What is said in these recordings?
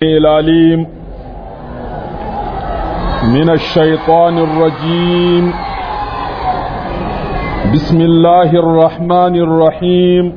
العليم من الشيطان الرجيم بسم الله الرحمن الرحيم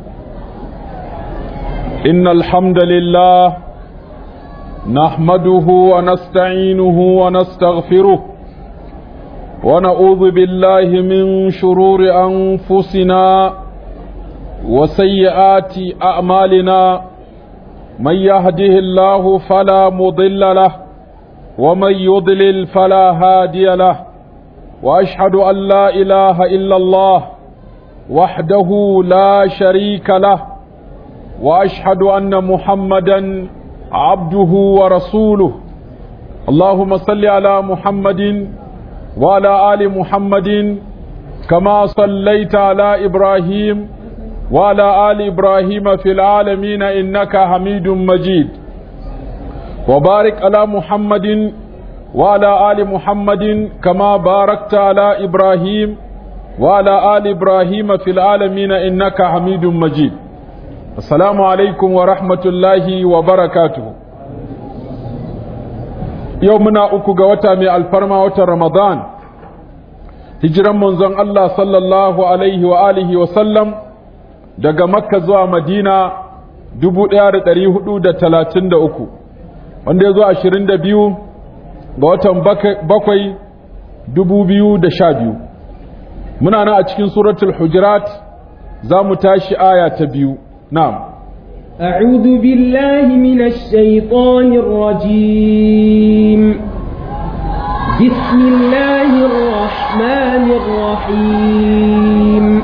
إن الحمد لله نحمده ونستعينه ونستغفره ونعوذ بالله من شرور أنفسنا وسيئات أعمالنا من يهده الله فلا مضل له ومن يضلل فلا هادي له واشهد ان لا اله الا الله وحده لا شريك له واشهد ان محمدا عبده ورسوله اللهم صل على محمد وعلى ال محمد كما صليت على ابراهيم وعلى آل إبراهيم في العالمين إنك حميد مجيد وبارك على محمد وعلى آل محمد كما باركت على إبراهيم وعلى آل إبراهيم في العالمين إنك حميد مجيد السلام عليكم ورحمة الله وبركاته يومنا أكو قوتا من الفرما رمضان هجرا منزن الله صلى الله عليه وآله وسلم daga makka zuwa madina 1433 wanda ya zo 22 ga watan bakwai 2012 muna nan a cikin suratul hujurat za mu tashi aya ta biyu na'am أعوذ بالله من الشيطان الرجيم بسم الله الرحمن الرحيم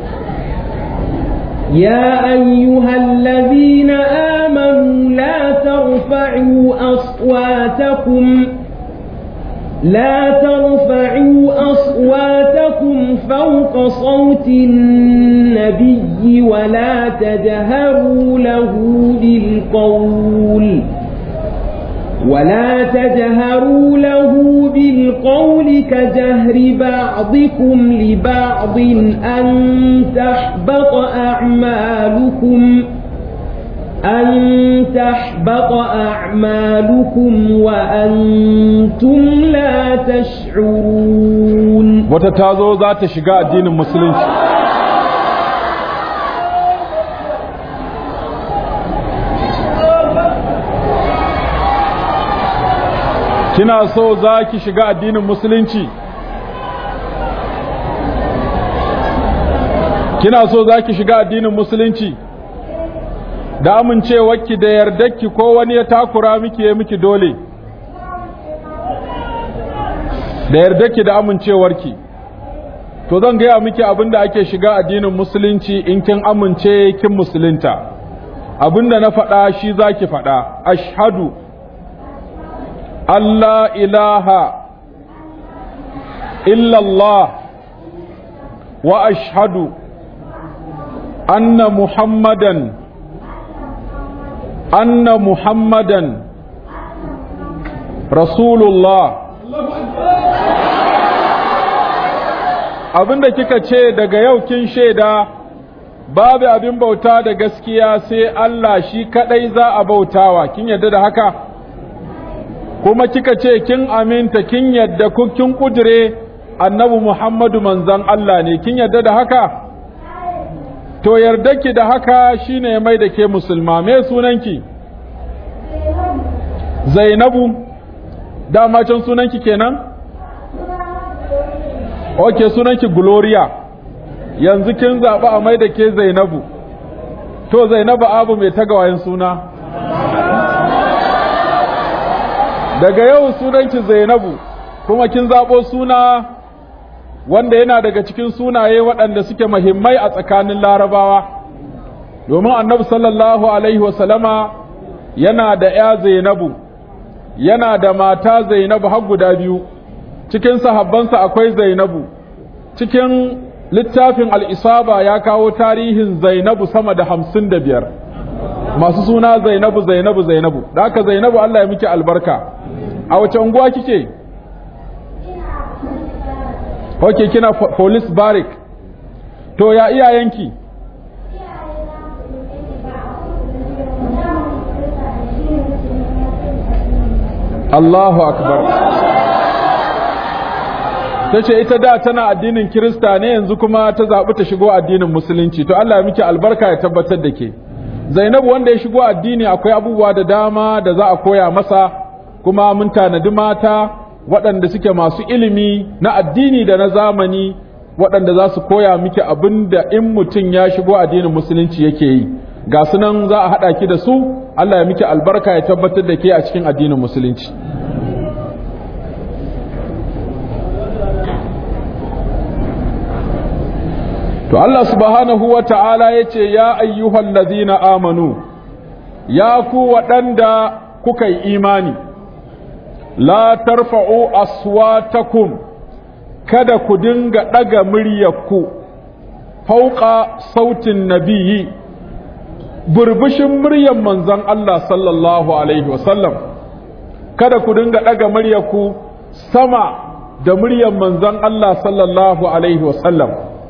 يا أيها الذين آمنوا لا ترفعوا أصواتكم لا ترفعوا أصواتكم فوق صوت النبي ولا تجهروا له بالقول ولا تجهروا له بالقول كجهر بعضكم لبعض أن تحبط أعمالكم أن تحبط أعمالكم وأنتم لا تشعرون وتتازو ذات شقاء الدين المسلم kina so za ki shiga addinin musulunci kina so za ki shiga addinin musulunci da amincewarki da yardarki ko wani ya takura miki ya miki dole da yardarki da amincewarki to zan gaya miki abinda ake shiga addinin musulunci in kin amince kin musulunta abinda na faɗa shi zaki faɗa ashhadu Allah ilaha illallah wa ashhadu anna muhammadan anna muhammadan rasulullah abinda kika ce daga yau kin shaida babu abin bauta da gaskiya sai Allah shi kadai za a bautawa kin yarda da haka kuma kika ce kin aminta kin yadda kin kudure annabi Muhammadu manzan Allah ne kin yadda da haka to yarda ki da haka shine mai da ke musulma me sunanki Zainabu dama can sunanki kenan Ok sunanki Gloria yanzu kin zaɓi a mai da ke Zainabu to Zainabu abu mai tagawayen suna daga yau sunanki Zainabu kuma kin zabo suna wanda yana daga cikin sunaye waɗanda suke muhimmai a tsakanin Larabawa domin Annabi sallallahu alaihi wasallama yana da ya Zainabu yana da mata Zainabu har guda biyu cikin sahabbansa akwai Zainabu cikin littafin al-Isaba ya kawo tarihin Zainabu sama da hamsin da biyar masu suna Zainabu Zainabu Zainabu da haka Zainabu Allah ya miki albarka a wace unguwa kike ok kina police barrack to ya iyayenki Allahu akbar ta ce ita da tana addinin kirista ne yanzu kuma ta zaɓi ta shigo addinin musulunci to Allah ya miki albarka ya tabbatar da ke zainabu wanda ya shigo addini akwai abubuwa da dama da za a koya masa kuma mun tanadi mata waɗanda suke masu ilimi na addini da na zamani waɗanda za su koya miki abin da in mutum ya shigo addinin musulunci yake yi ga sunan za a haɗa ki da su Allah ya miki albarka ya tabbatar da ke a cikin addinin musulunci to Allah subhanahu wa ta'ala ya ce ya ayyuhal ladhina amanu ya ku waɗanda kuka yi imani la tarfa'u aswatakum kada ku dinga ɗaga muryarku fauƙa sautin nabiyyi burbushin muryar manzon Allah sallallahu alaihi wasallam kada ku dinga ɗaga muryarku sama da muryar manzon Allah sallallahu alaihi wasallam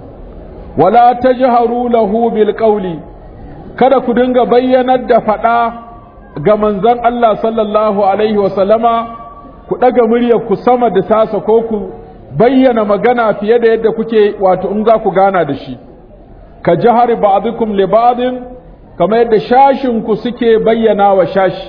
wala tajharu lahu bil qawli kada ku dinga bayyanar da faɗa ga manzon Allah sallallahu alaihi wasallama ku ɗaga muryarku sama da tasa ko ku bayyana magana fiye da yadda kuke wato in za ku gana da shi ka jahar ba'dukum li ba'din kamar yadda shashin ku suke bayyana wa shashi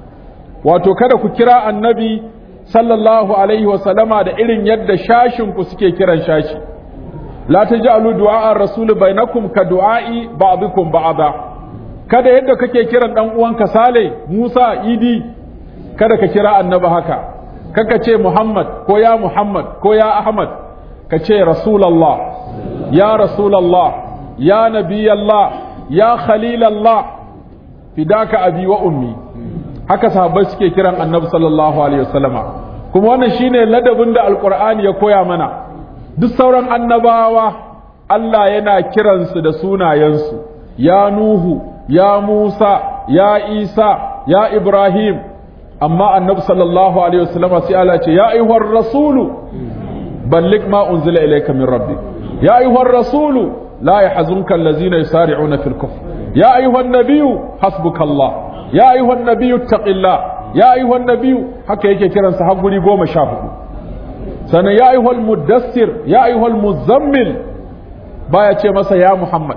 wato kada ku kira annabi sallallahu alaihi wa sallama da irin yadda shashin ku suke kiran shashi la taj'alu du'a ar-rasul bainakum ka du'a'i ba'dukum ba'da kada yadda kake kiran dan uwanka Sale Musa Idi kada ka kira annabi haka kaka ce Muhammad ko ya Muhammad ko ya Ahmad ka ce Rasulallah ya Rasulallah ya Nabiyallah ya Khalilallah fidaka abi wa ummi haka sahabbai suke kiran Annabi sallallahu alaihi wasallama kuma wannan shine ladabin da Alqur'ani ya koya mana duk sauran annabawa Allah yana kiransu da sunayensu ya Nuhu ya Musa ya Isa ya Ibrahim amma annabi sallallahu alaihi wasallama sai Allah ce ya ayyuhar rasulu balligh ma unzila ilayka min rabbik ya ayyuhar rasulu la yahzunka allazina yusari'una fil kufr ya ayyuhan nabiyyu hasbukallah ya ayyuhan nabiyyu taqillah ya ayyuhan nabiyyu haka yake kiransa har guri goma sha hudu sannan ya ayyuhal muddassir ya ayyuhal muzammil baya ce masa ya muhammad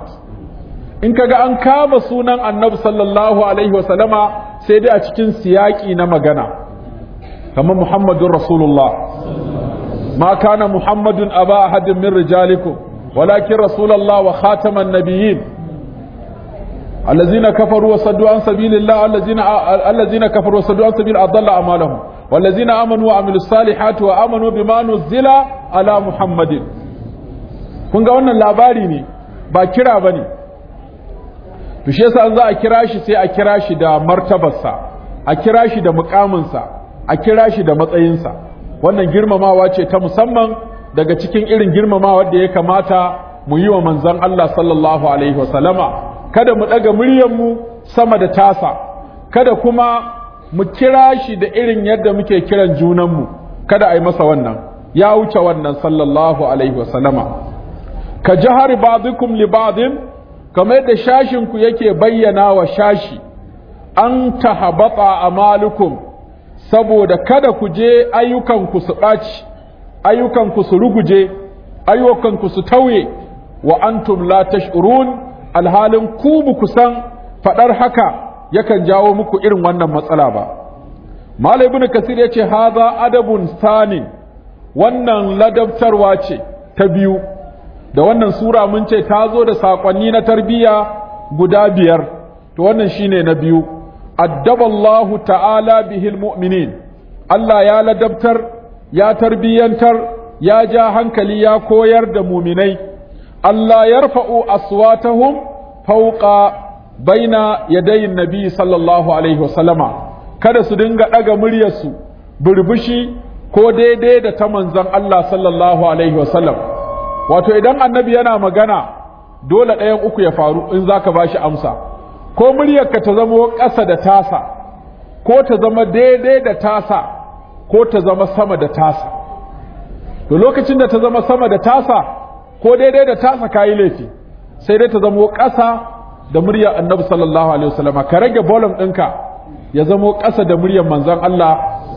in kaga an kama sunan annabi sallallahu alaihi wasallama sai dai a cikin siyaki na magana kamar muhammadun rasulullah ma kana muhammadun aba ahadin min rijalikum walakin rasulullah wa khataman nabiyyin الذين كفروا وصدوا عن سبيل الله الذين الذين كفروا وصدوا عن سبيل أضل أعمالهم والذين آمنوا وعملوا الصالحات وآمنوا بما نزل على محمد kun ga wannan labari ne ba kira bane to shi yasa an za a kira shi sai a kira shi da martabarsa a kira shi da mukaminsa a kira shi da matsayinsa wannan girmamawa ce ta musamman daga cikin irin girmamawa da ya kamata mu yi wa manzon Allah sallallahu alaihi wasallama kada mu daga mu sama da tasa kada kuma mu kira shi da irin yadda muke kiran junanmu kada a yi masa wannan ya wuce wannan sallallahu alaihi wasallama ka jahar ba'dukum li ba'din kamar yadda shashinku yake bayyana wa shashi an tahabata amalukum saboda kada ku je ayyukanku su ɓaci ayyukanku su ruguje ayyukanku su tauye wa antum la tash'urun alhalin ku ku san faɗar haka yakan jawo muku irin wannan matsala ba malai ibn kasir yace haza adabun sanin wannan ladabtarwa ce ta biyu da wannan sura mun ce ta zo da saƙonni na tarbiyya guda biyar to wannan shine na biyu addaballahu ta'ala bihil mu'minin Allah ya ladabtar ya tarbiyyantar ya ja hankali ya koyar da muminai Allah yarfa'u aswatahum fawqa baina yadayin nabi sallallahu alaihi wasallama kada su dinga ɗaga muryarsu burbushi ko daidai da ta manzon Allah sallallahu alaihi wasallam wato idan annabi yana magana dole ɗayan uku ya faru in za ka ba shi amsa ko muryarka ta zama ƙasa da tasa ko ta zama daidai da tasa ko ta zama sama da tasa to lokacin da ta zama sama da tasa ko daidai da tasa ka yi laifi sai dai ta zama ƙasa da muryar annabi sallallahu alaihi wasallama ka rage bolon ɗinka ya zama ƙasa da muryar manzon Allah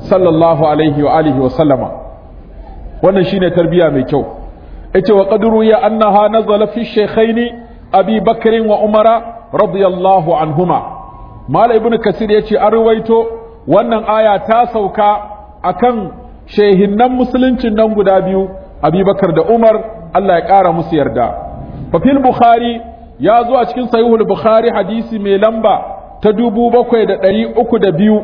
sallallahu alaihi wa alihi wa sallama wannan shine tarbiya mai kyau yace wa qadru ya annaha nazala fi shaykhaini abi bakr wa umara radiyallahu anhuma mala ibn kasir yace an ruwaito wannan aya ta sauka akan shehinnan musuluncin nan guda biyu abubakar da umar Allah ya ƙara musu yarda fa fil bukhari ya zo a cikin sahihul bukhari hadisi mai lamba ta dubu bakwai da ɗari uku da biyu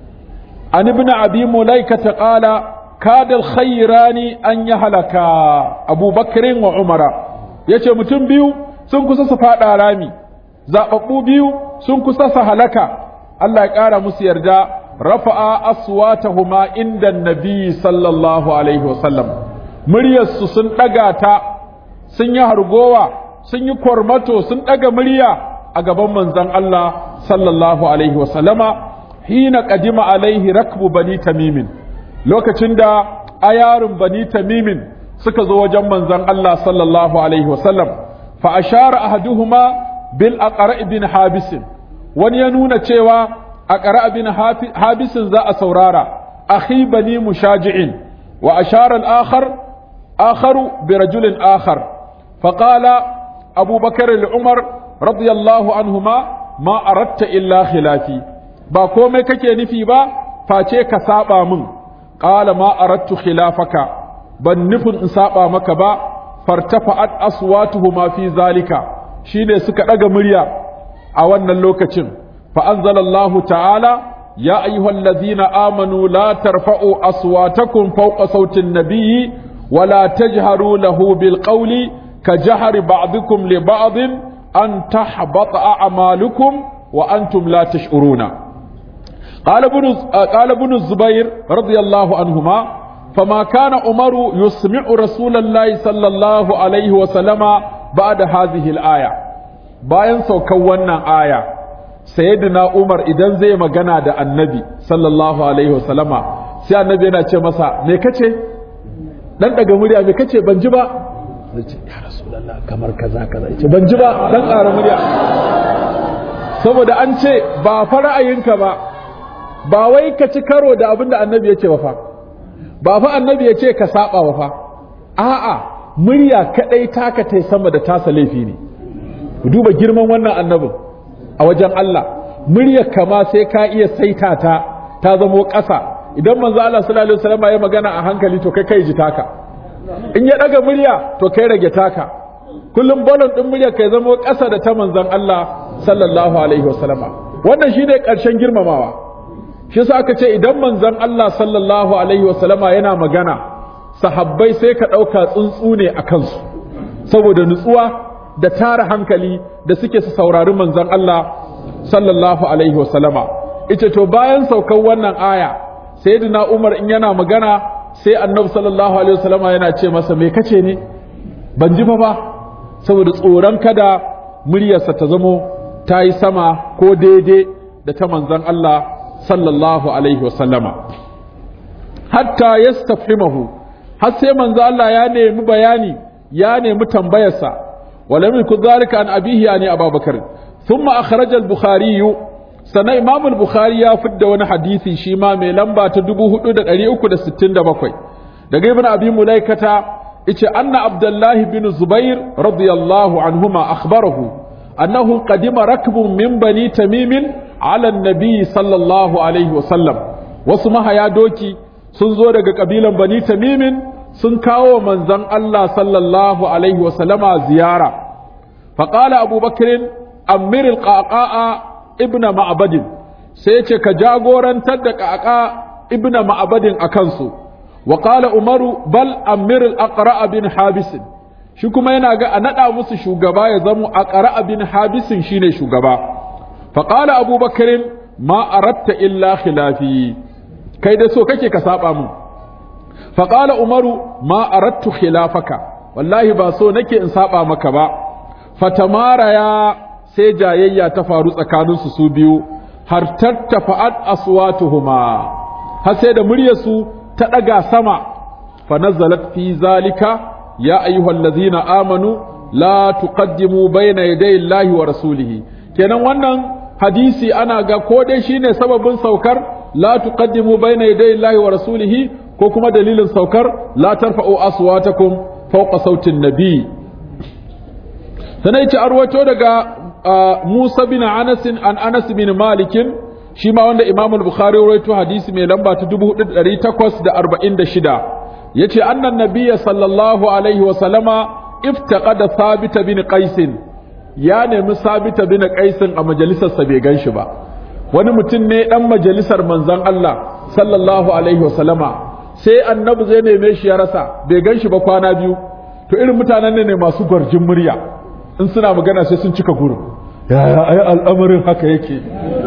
an ibn abi mulaika ta ƙala kadal khairani an yi halaka abubakarin wa umara ya ce mutum biyu sun kusa su faɗa rami zaɓaɓɓu biyu sun kusa su halaka Allah ya ƙara musu yarda rafa'a aswatahuma inda nabi sallallahu alaihi wasallam muryarsu sun ɗaga ta sun yi hargowa sun yi kwarmato sun ɗaga murya a gaban manzon Allah sallallahu alaihi wasallama hina qadima alaihi rakbu bani tamimin lokacin da ayarin bani tamimin suka zo wajen manzon Allah sallallahu alaihi wasallam fa ashara ahaduhuma bil aqra ibn habis wani ya nuna cewa aqra ibn habis za a saurara akhi bani mushaji'in wa ashara al-akhar akharu bi rajulin akhar فقال أبو بكر العمر رضي الله عنهما ما أردت إلا خلافي ba komai kake nufi ba face ka saba min qala ma aradtu khilafaka ban nufin in saba maka ba fartafa'at aswatuhuma fi zalika shine suka daga murya a wannan lokacin fa anzalallahu ta'ala ya ayyuhallazina amanu la tarfa'u aswatakum fawqa sautin nabiyyi wa la tajharu lahu bil qawli kajahri ba'dikum li ba'din an tahbata a'malukum wa antum la tash'uruna قال ابن قال ابن الزبير رضي الله عنهما فما كان عمر يسمع رسول الله صلى الله عليه وسلم بعد هذه الآية bayan saukan wannan aya sayyidina Umar idan zai magana da annabi sallallahu alaihi wasallama sai annabi yana ce masa me kace dan daga murya me kace ban ji ba ce ya rasulullah kamar kaza kaza ce ban ji ba dan ƙara murya saboda an ce ba fa ra'ayinka ba ba wai ka ci karo da abin da annabi ya ce ba fa ba fa annabi ya ce ka saba ba fa a'a murya kadai taka tai sama da tasa laifi ne ku duba girman wannan annabin a wajen Allah muryar kama sai ka iya saita ta ta zamo ƙasa idan manzo Allah sallallahu alaihi wasallam ya magana a hankali to kai kai ji taka in ya daga murya to kai rage taka kullum bolon din murya kai zamo ƙasa da ta manzon Allah sallallahu alaihi wasallam wannan shine ƙarshen girmamawa shi yasa aka ce idan manzon Allah sallallahu alaihi wasallama yana magana sahabbai sai ka ɗauka tsuntsu ne a kansu saboda nutsuwa da tara hankali da suke su saurari manzon Allah sallallahu alaihi wasallama ita to bayan saukan wannan aya sayyidina Umar in yana magana sai annabi sallallahu alaihi wasallama yana ce masa me kace ne ban ji ba ba saboda tsoron kada muryarsa ta zamo ta yi sama ko daidai da ta manzon Allah sallallahu alaihi wasallama hatta yastafhimahu har sai manzo Allah ya nemi bayani ya nemi tambayarsa walam yakun zalika an abihi yani abubakar thumma akhraja al-bukhari sana imam al-bukhari ya fidda wani hadisi shi ma mai lamba ta 4367 daga ibn abi mulaikata yace anna abdullahi bin zubair radiyallahu anhuma akhbarahu annahu qadima rakbun min bani tamimin ala nabi sallallahu alaihi wasallam wasu mahaya doki sun zo daga kabilan bani tamimin sun kawo manzon Allah sallallahu alaihi wasallama ziyara faqala abubakar amir alqaqa ibnu ma'badin sai ce ka jagorantar da qaqa ibnu ma'badin akan su wa qala umaru bal amir alaqra bin habis shi kuma yana ga a nada musu shugaba ya zamo aqra bin habisin shine shugaba فقال أبو بكر ما أردت إلا خلافي كيد سو كيكي كسابا من فقال عمر ما أردت خلافك والله با سو نكي إن سابا مكبا فتمارا يا سيجايا تفارو تسكانون su biyu har tattafa'at aswatuhuma har sai da muryarsu ta daga sama fa nazalat fi zalika ya ayyuhallazina amanu la tuqaddimu bayna yaday Allahi wa rasulihi kenan wannan hadisi ana ga ko dai shine sababin saukar la tuqaddimu bayna yaday Allahi wa rasulihi ko kuma dalilin saukar la tarfa'u aswatakum fawqa sautin nabi sanai ci arwato daga Musa bin Anas an Anas bin Malik shi ma wanda Imam al-Bukhari rawaito hadisi mai lamba ta 4846 yace annan nabiyya sallallahu alaihi wa sallama iftaqada Thabit bin Qais ya nemi Thabit bin Qais a majalisar sa bai ganshi ba wani mutum ne dan majalisar manzon Allah sallallahu alaihi wa sallama sai annabi zai neme shi ya rasa bai ganshi ba kwana biyu to irin mutanen ne masu gwarjin murya in suna magana sai sun cika gurin yaya ai al'amarin haka yake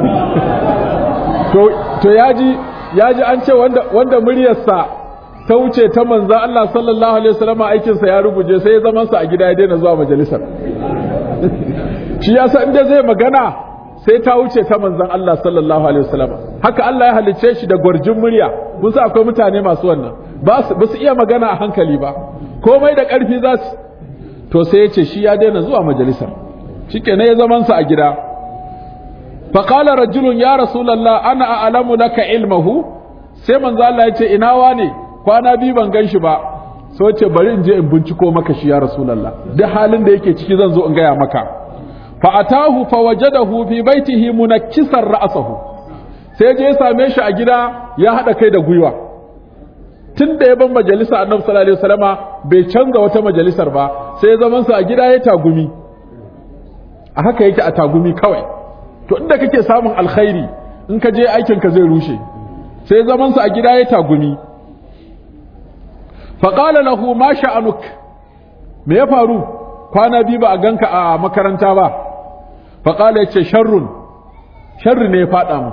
to to yaji yaji an ce wanda wanda muryarsa ta wuce ta manzo Allah sallallahu alaihi wasallam aikin sa ya ruguje sai ya zaman sa a gida ya daina zuwa majalisar shi yasa inda zai magana sai ta wuce ta manzon Allah sallallahu alaihi wasallam haka Allah ya halicce shi da gwarjin murya mun sa akwai mutane masu wannan ba su iya magana a hankali ba komai da ƙarfi za su to sai ya ce shi ya daina zuwa majalisar shikenan ya zaman sa a gida faƙala rajulun ya rasulallah ana a'lamu laka ilmahu sai manzo Allah ya ce ina wane kwana biyu ban gan shi ba so ce bari in je in binciko maka shi ya rasulallah duk halin da yake ciki zan zo in gaya maka fa atahu fa wajadahu fi baitihi munakkisan ra'sahu sai je ya same shi a gida ya hada kai da gwiwa tun da ya ban majalisa annabi sallallahu alaihi wasallama bai canza wata majalisar ba sai zaman sa a gida ya tagumi a haka yake a tagumi kawai to inda kake samun alkhairi in ka je aikin ka zai rushe sai zaman sa a gida ya tagumi fa qala lahu ma sha'anuk me ya faru kwana biyu ba a ganka a makaranta ba fa qala yace sharrun sharri ne ya fada mu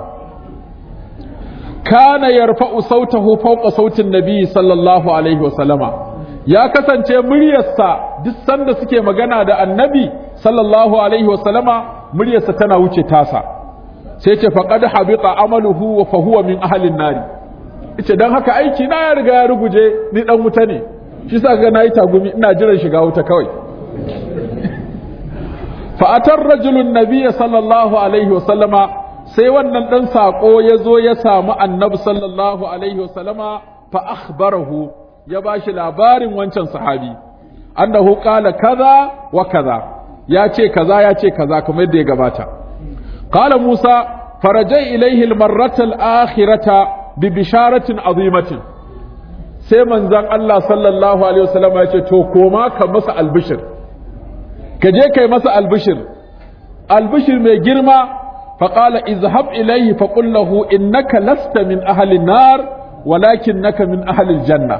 kana yarfa'u sautahu fawqa sautin nabi sallallahu alaihi wa sallama ya kasance muryarsa duk sanda suke magana da annabi sallallahu alaihi wa sallama muryarsa tana wuce tasa sai ce faqad habita amaluhu wa fa huwa min ahli nari yace dan haka aiki na ya riga ya ruguje ni dan wuta ne shi sa ga nayi tagumi ina jiran shiga wuta kawai fa atar rajulun nabiy sallallahu alaihi wa sallama sai wannan dan sako ya zo ya samu annabi sallallahu alaihi wa sallama fa akhbarahu ya bashi labarin wancan sahabi annahu qala kaza wa kaza ya ce kaza ya ce kaza kamar yadda ya gabata qala musa farajai ilaihi almarrata alakhirata bi bisharatin azimatin sai manzon Allah sallallahu alaihi wasallam ya ce to koma ka masa albishir ka je kai masa albishir albishir mai girma فقال اذهب إليه فقل له إنك لست من أهل النار ولكنك من أهل الجنة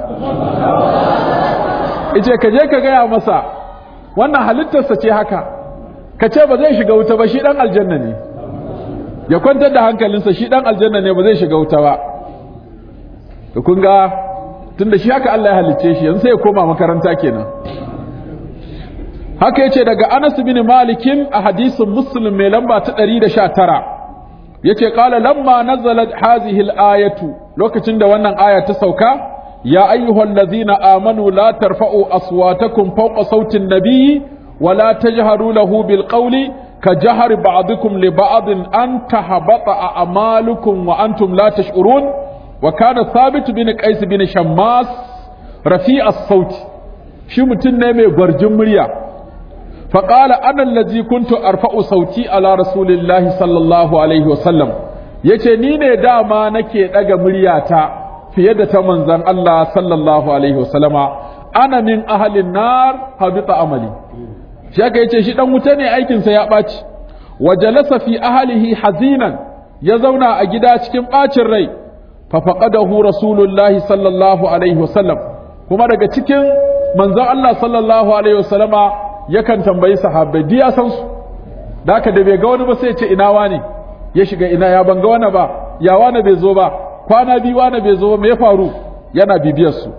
ice ka je ka gaya masa wannan halittarsa ce haka ka ce ba zai shiga wuta ba shi dan aljanna ne ya kwantar da hankalinsa shi dan aljanna ne ba zai shiga wuta ba to kun ga tunda shi haka Allah ya halicce shi yanzu sai ya koma makaranta kenan haka yace daga Anas bin Malikin a hadisin Muslim mai lamba ta 119 yace qala lamma nazalat hazihi al-ayatu lokacin da wannan aya ta sauka ya ayyuhallazina amanu la tarfa'u aswatakum fawqa sauti an-nabiyyi wa la tajharu lahu bil qawli كجهر بعضكم لبعض أن تهبط أعمالكم وأنتم لا تشعرون وكان ثابت بن قيس بن شماس رفيع الصوت شو متن mai gwarjin murya فقال أنا الذي كنت أرفع صوتي على رسول الله صلى الله عليه وسلم yace ni ne dama nake daga muryata fiye da ta manzon Allah sallallahu alaihi wasallama ana min ahlin nar habita amali shi aka yace shi dan wuta ne aikin sa ya baci wa jalasa fi ahlihi hazinan ya zauna a gida cikin bacin rai fa faqadahu rasulullahi sallallahu alaihi wasallam kuma daga cikin manzon Allah sallallahu alaihi wasallama yakan tambayi sahabbai duk ya san su da haka da bai ga wani ba sai ya ce ina wani ya shiga ina ya banga wani ba ya wani bai zo ba kwana biyu wani bai zo ba me ya faru yana bibiyar su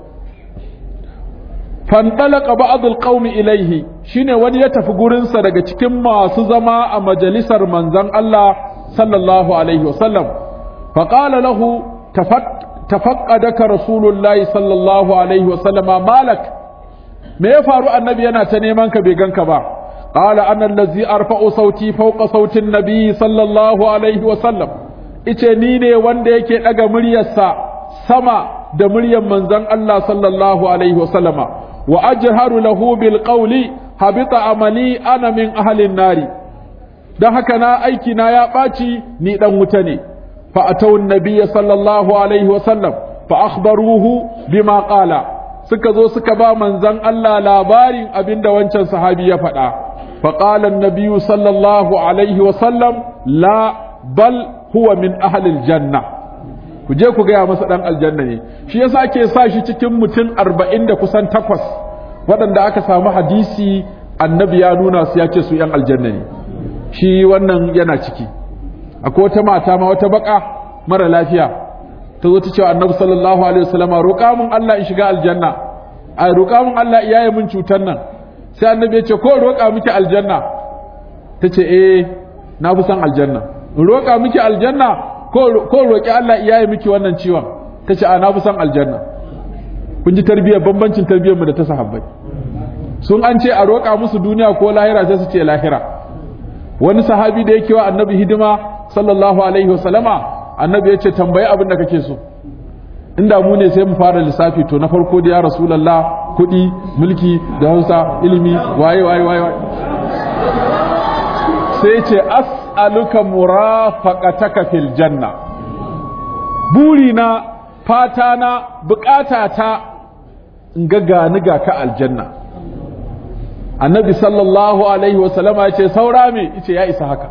fandalaka ba'dul qaumi ilaihi shine wani ya tafi gurin sa daga cikin masu zama a majalisar manzon Allah sallallahu alaihi wasallam fa qala lahu tafaqqadaka rasulullahi sallallahu alaihi wasallama malak me ya faru annabi yana ta neman ka bai ganka ba qala ana allazi arfa'u sauti fawqa sautin nabi sallallahu alaihi wa sallam ice ni ne wanda yake daga muryarsa sama da muryar manzon Allah sallallahu alaihi wasallama wa ajharu lahu bil qawli habita amali ana min ahlin nari dan haka na aiki na ya ɓaci ni dan wuta ne fa atawun nabiyya sallallahu alaihi wasallam fa akhbaruhu bima qala suka zo suka ba manzon Allah labarin abinda wancan sahabi ya faɗa fa qala an sallallahu alaihi wasallam la bal huwa min ahlil janna ku je ku gaya masa dan aljanna ne shi yasa ake sa shi cikin mutum arba'in da kusan takwas waɗanda aka samu hadisi annabi ya nuna su ya ce su yan aljanna ne shi wannan yana ciki akwai wata mata ma wata baka mara lafiya ta zo ta ce annabi sallallahu alaihi wasallama roƙa mun Allah in shiga aljanna ai roƙa mun Allah iyaye mun cutar nan sai annabi ya ce ko roƙa miki aljanna ta ce eh na fi son aljanna in roƙa miki aljanna ko roƙi Allah iyaye miki wannan ciwon ta ce a na fi son aljanna kun ji tarbiyyar bambancin tarbiyyar mu da ta sahabbai sun an ce a roƙa musu duniya ko lahira sai su ce lahira wani sahabi da yake wa annabi hidima sallallahu alaihi wasallama annabi ya ce tambayi abin da kake so inda mu ne sai mu fara lissafi to na farko da ya rasulallah kuɗi mulki da hausa ilimi waye waye waye sai ce as'aluka murafaqataka fil janna burina fata na bukatata in ga gani ga ka aljanna annabi sallallahu alaihi wasallama ya ce saura me yace ya isa haka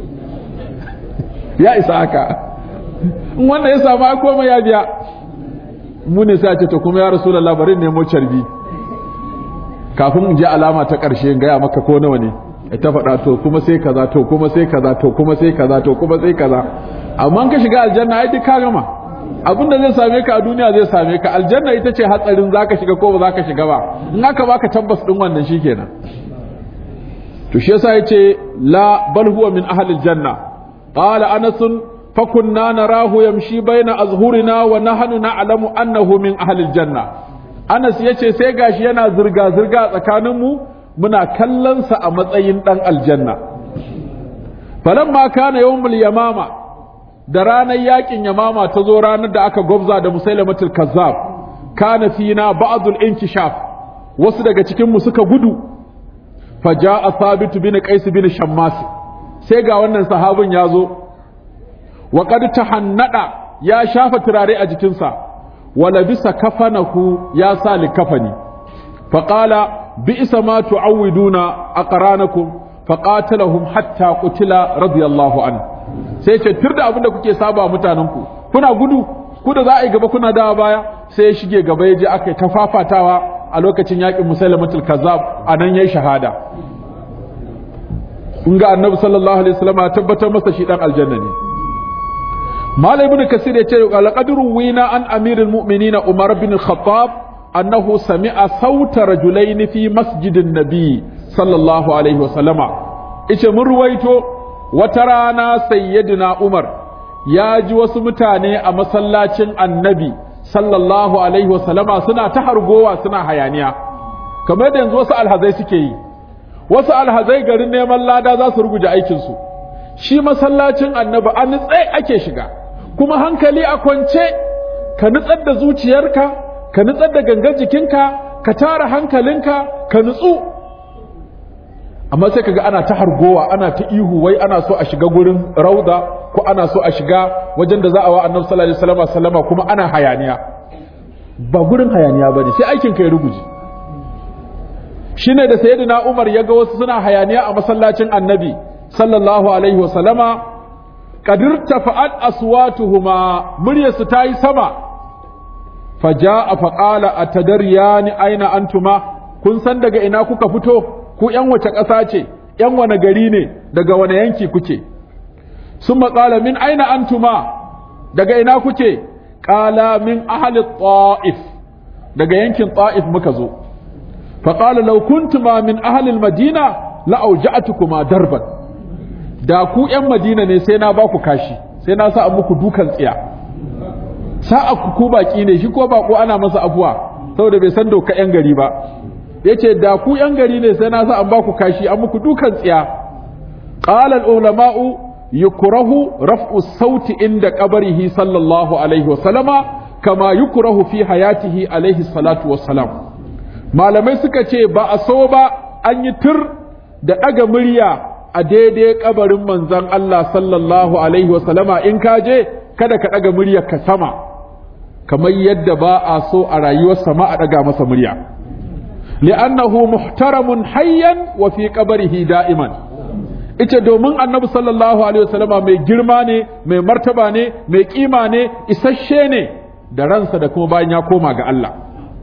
ya isa haka in wanda ya samu ai komai ya biya mu ne sai ce to kuma ya rasulullah bari nemo carbi kafin in je alama ta karshe in gaya maka ko nawa ne ta faɗa to kuma sai kaza to kuma sai kaza to kuma sai kaza to kuma sai kaza amma ka shiga aljanna ai duk ka gama abin da zai same ka a duniya zai same ka aljanna ita ce hatsarin zaka shiga ko ba zaka shiga ba in aka baka tabbas din wannan shikenan to shi yasa yace la bal huwa min ahli aljanna qala anas fa kunna narahu yamshi baina azhurina wa nahnu na'lamu annahu min ahli aljanna anas yace sai gashi yana zirga zirga tsakanin mu muna kallon sa a matsayin dan aljanna falamma kana yawmul yamama da ranar yakin yamama ta zo ranar da aka gwabza da musailamatul kazzab kana fina ba'dul inkishaf wasu daga cikin mu suka gudu faja'a thabit bin qais bin shammas sai ga wannan sahabin ya zo wa qad tahannada ya shafa turare a jikinsa wa labisa kafanahu ya sa likafani faqala bi'sa ma tu'awiduna aqranakum faqatalahum hatta qutila radiyallahu anhu sai ce tur da abinda kuke saba mutanenku kuna gudu ku da za a yi gaba kuna dawa baya sai ya shige gaba ya je aka yi ta fafatawa a lokacin yakin musailamatul kazzab a nan yayi shahada kun ga annabi sallallahu alaihi wasallam ya tabbatar masa shi dan aljanna ne malai ibn kasir ya ce laqad ruwina an amirul mu'minin umar bin khattab annahu sami'a sauta rajulain fi masjidin nabi sallallahu alaihi wasallama ice mun ruwaito wata rana sayyidina Umar ya ji wasu mutane a masallacin annabi sallallahu alaihi wasallama suna ta hargowa suna hayaniya kamar da yanzu wasu alhazai suke yi wasu alhazai garin neman lada za su ruguje aikinsu shi masallacin annabi a nutsai ake shiga kuma hankali a kwance ka nutsar da zuciyarka ka nutsar da gangar jikinka ka tara hankalinka ka nutsu amma sai kaga ana ta hargowa ana ta ihu wai ana so a shiga gurin rauda ko ana so a shiga wajen da za a wa annabi sallallahu alaihi wasallam sallama kuma ana hayaniya ba gurin hayaniya bane sai aikin kai ruguje shine da sayyidina Umar ya ga wasu suna hayaniya a masallacin annabi sallallahu alaihi wasallama qadir tafa'at aswatuhuma muryarsu ta yi sama faja'a faqala atadariyani aina antuma kun san daga ina kuka fito ku ‘yan wace ƙasa ce, ‘yan wane gari ne, daga wane yanki kuke, sun matsala min aina antuma daga ina kuke, ƙala min ahalin ta'if, daga yankin ta'if muka zo, faƙala laukuntuma min ahalin madina la'auja'atukuma darban, da ku ‘yan madina ne sai na ba ku kashi, sai na sa muku dukan tsiya. Sa'a ku ku baƙi ne, shi ko baƙo ana masa abuwa, saboda bai san doka ‘yan gari ba. ya ce da ku ‘yan gari ne sai na sa an ba ku kashi an muku dukan tsiya ƙalar ulama'u yukrahu raf'u sauti inda qabrihi sallallahu alaihi wa sallama kama yukrahu fi hayatihi alaihi salatu wassalam malamai suka ce ba a so ba an yi tur da ɗaga murya a daidai kabarin manzon Allah sallallahu alaihi wasallama in ka je kada ka ɗaga murya ka sama kamar yadda ba a so a rayuwar sama a ɗaga masa murya li'annahu muhtaramun hayyan wa fi qabrihi da'iman ita domin annabi sallallahu alaihi wasallama mai girma ne mai martaba ne mai kima ne isasshe ne da ransa da kuma bayan ya koma ga Allah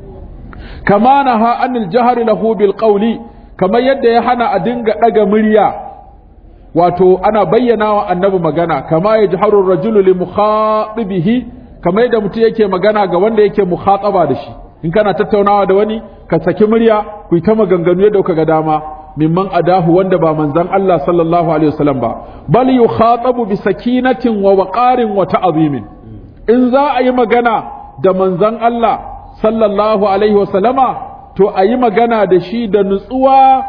kama naha anil jahri lahu bil qawli kamar yadda ya hana a dinga ɗaga murya wato ana bayyana wa annabi magana kama ya jiharu rajulu li mukhatibihi kamar yadda mutum yake magana ga wanda yake mukhataba da shi in kana tattaunawa da wani ka saki murya ku yi ta maganganu yadda kuka ga dama mimman adahu wanda ba manzon Allah sallallahu alaihi wasallam ba bal yukhatabu bi sakinatin wa waqarin wa ta'zimin in za a yi magana da manzon Allah sallallahu alaihi wasallama to a yi magana da shi da nutsuwa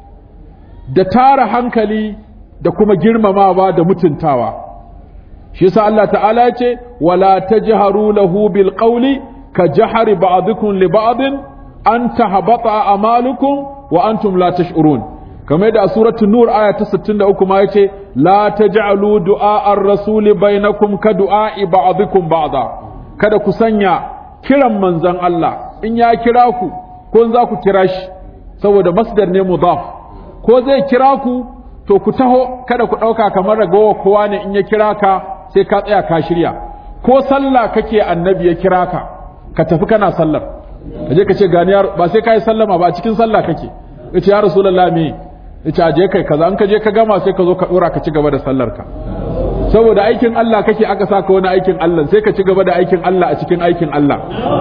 da tara hankali da kuma girmamawa da mutuntawa shi yasa Allah ta'ala ya ce wala tajharu lahu bil qawli ka jahari ba'dukum li ba'din an tahbata amalukum wa antum la tash'urun kamar da a suratul nur aya ta 63 ma yace la taj'alu du'a ar-rasuli bainakum ka du'a ba'dukum ba'da kada ku sanya kiran manzon Allah in ya kira ku ko za ku kira shi saboda masdar ne mudaf ko zai kira ku to ku taho kada ku ɗauka kamar ragawa kowa ne in ya kira ka sai ka tsaya ka shirya ko sallah kake annabi ya kira ka ka tafi kana sallar ka je ka ce gani ba sai ka yi sallama ba a cikin sallah kake ya ce ya rasulallah me ya ce aje kai kaza an ka je ka gama sai ka zo ka ɗora ka ci gaba da sallar ka saboda aikin Allah kake aka saka wani aikin Allah sai ka ci gaba da aikin Allah a cikin aikin Allah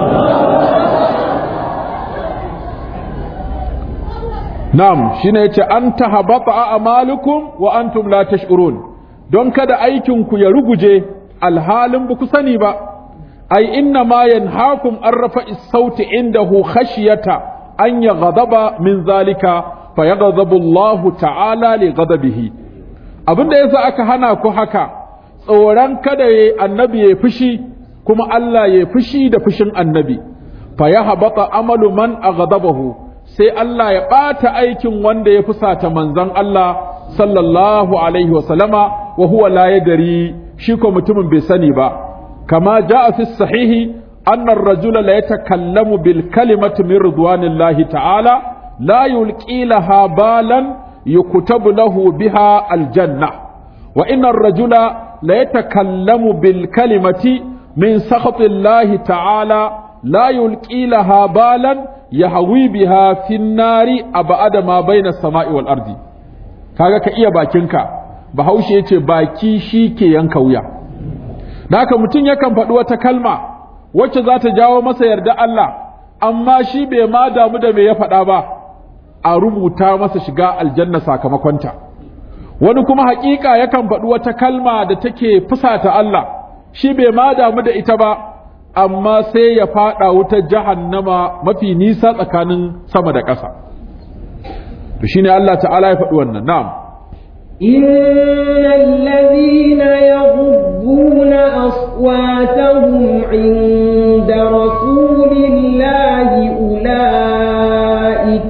Na'am shine yace an tahabata a'malukum wa antum la tash'urun don kada aikin ku ya ruguje alhalin ba ku sani ba ai inna ma yanhaakum an rafa'i sauti indahu khashyata an yaghadaba min zalika fayaghadabu Allahu ta'ala li ghadabihi abinda yasa aka hana ku haka tsoron kada yayi annabi ya fushi kuma Allah ya fushi da fushin annabi fayahabata amalu man aghadabahu sai Allah ya ɓata aikin wanda ya fusata manzon Allah sallallahu alaihi wasallama wa huwa la yadri shi ko mutumin bai sani ba kama jaa fi sahihi anna ar-rajula la yatakallamu bil kalimati min ridwanillahi ta'ala la yulqi laha balan yuktabu lahu biha aljanna wa inna ar-rajula la yatakallamu bil kalimati min sakhatillahi ta'ala la yulqi laha balan yahwi biha fin nari abada ma baina sama'i wal ardi kaga ka iya bakinka bahaushe yace baki shi ke yanka wuya da haka mutum yakan faɗi wata kalma wacce za ta jawo masa yarda Allah amma shi bai ma damu da me ya faɗa ba a rubuta masa shiga aljanna sakamakonta wani kuma haƙiƙa yakan faɗi wata kalma da take fusata Allah shi bai ma damu da ita ba amma sai ya fada wutar jahannama mafi nisa tsakanin sama da ƙasa to shine Allah ta'ala ya faɗi wannan na'am innal ladhina yaghudduna aswatahum 'inda rasulillahi ulaik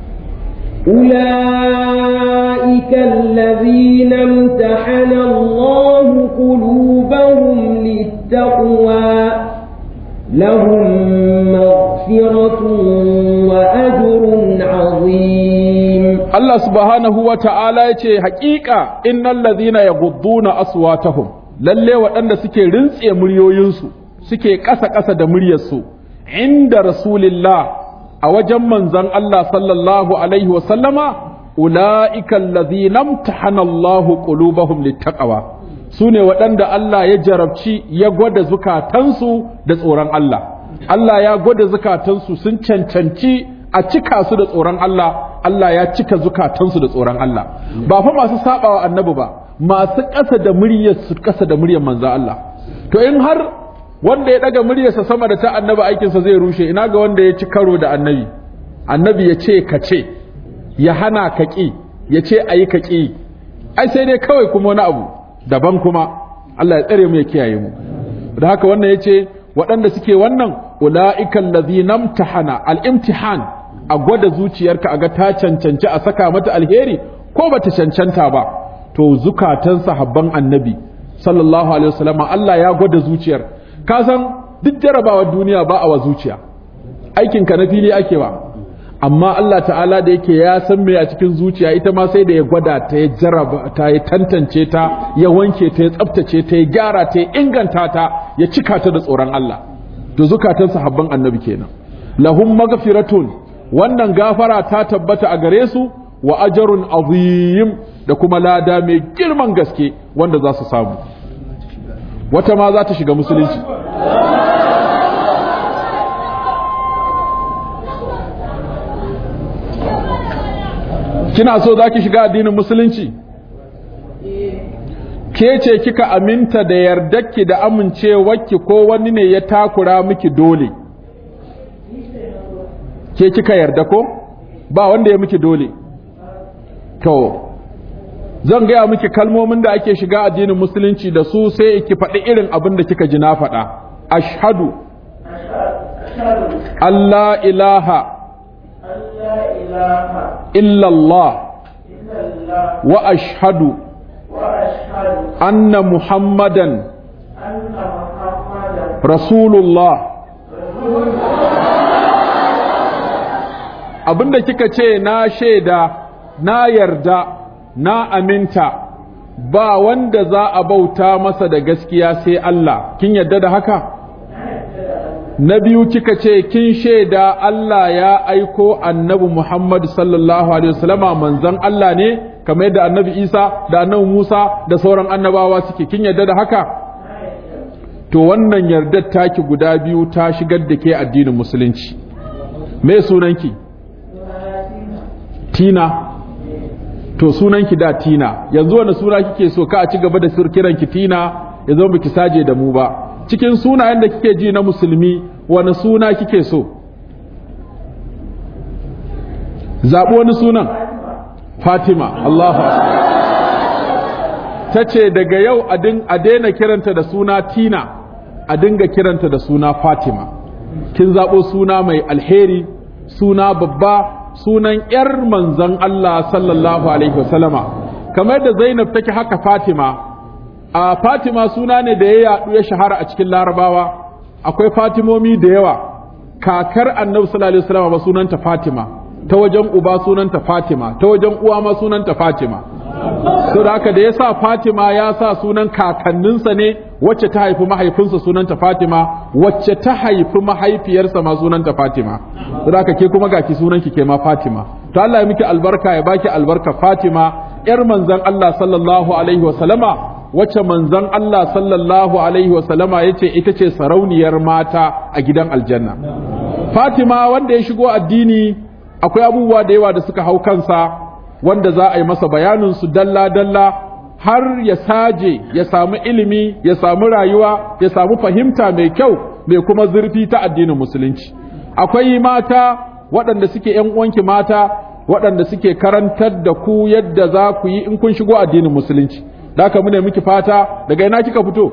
أولئك الذين امتحن الله قلوبهم للتقوى لهم مغفرة وأجر عظيم الله سبحانه وتعالى يقول حقيقة إن الذين يغضون أصواتهم lalle waɗanda suke rintse muryoyinsu suke ƙasa-ƙasa da muryarsu inda rasulillah a wajen manzon Allah sallallahu alaihi wasallama ula'ika allazina imtahana Allahu qulubahum littaqwa su ne waɗanda Allah ya jarabci ya gwada zukatansu da tsoron Allah. Allah ya gwada zukatansu sun cancanci a cika su da tsoron Allah, Allah ya cika zukatansu da tsoron Allah. Ba fa masu saɓawa annabi ba, masu ƙasa da muryar su ƙasa da muryar manzo Allah. To in har wanda ya ɗaga muryarsa sama da ta annabi aikinsa zai rushe, ina ga wanda ya ci karo da annabi. Annabi ya ce ka ce, ya hana ka ƙi, ya ce a yi ka ƙi. Ai sai dai kawai kuma wani abu. daban kuma Allah ya tsare mu ya kiyaye mu da haka wannan yace waɗanda suke wannan ula'ikan ladhina imtahana al-imtihan a gwada zuciyarka a ga ta cancanci a saka mata alheri ko bata cancanta ba to zukatan sahabban annabi sallallahu alaihi wasallam Allah ya gwada zuciyar ka san duk jarabawar duniya ba a wa zuciya aikin ka na fili ake ba amma Allah ta'ala da yake ya san me a cikin zuciya ita ma sai da ya gwada ta ya jaraba ta ya tantance ta ya wanke ta ya tsaftace ta ya gyara ta ya inganta ta ya cika ta da tsoron Allah to zukatan sahabban annabi kenan lahum maghfiratun wannan gafara ta tabbata a gare su wa ajrun azim da kuma lada mai girman gaske wanda za su samu wata ma za ta shiga musulunci kina so za ki shiga addinin musulunci ke ce kika aminta da yardarki da amincewarki ko wani ne ya takura miki dole ke kika yarda ko ba wanda ya miki dole to zan gaya miki kalmomin da ake shiga addinin musulunci da su sai ki faɗi irin abin da kika ji na faɗa ashhadu Allah ilaha إلا الله وأشهد أن محمدا رسول الله abinda kika ce na shaida na yarda na aminta ba wanda za a bauta masa da gaskiya sai Allah kin yarda da haka na biyu kika ce kin shaida Allah ya aiko annabi Muhammad sallallahu alaihi wasallama manzon Allah ne kamar yadda annabi Isa da annabi Musa da sauran annabawa suke kin yarda da haka to wannan yardar taki guda biyu ta shigar da ke addinin musulunci me sunanki Tina to sunanki da Tina yanzu wani suna kike so ka a ci gaba da kiranki Tina ya zama biki saje da mu ba cikin sunayen da kike ji na musulmi wani suna kike so zaɓi wani sunan fatima allahu ta ce daga yau a daina kiranta da suna tina a dinga kiranta da suna fatima kin zaɓo suna mai alheri suna babba sunan 'yar manzan allah sallallahu alaihi wasallama kamar da zainab take haka fatima a fatima suna ne da ya yaɗu ya shahara a cikin larabawa akwai fatimomi da yawa kakar annabi sallallahu alaihi wasallam ba sunanta fatima ta wajen uba sunanta fatima ta wajen uwa ma sunanta fatima so da haka da ya sa fatima ya sa sunan kakanninsa ne wacce ta haifi mahaifinsa sunanta fatima wacce ta haifi mahaifiyarsa ma sunanta fatima so da haka ke kuma gaki sunanki ke ma fatima to Allah ya miki albarka ya baki albarka fatima yar manzon Allah sallallahu alaihi wasallama wacce manzon Allah sallallahu alaihi wasallama ya ce ita ce sarauniyar mata a gidan aljanna Fatima wanda ya shigo addini akwai abubuwa da yawa da suka hau kansa wanda za a yi masa bayanin su dalla-dalla har ya saje ya samu ilimi ya samu rayuwa ya samu fahimta mai kyau mai kuma zurfi ta addinin musulunci akwai mata waɗanda suke ‘yan uwanki mata waɗanda suke karantar da ku yadda za ku yi in kun shigo addinin musulunci da haka mune miki fata daga ina kika fito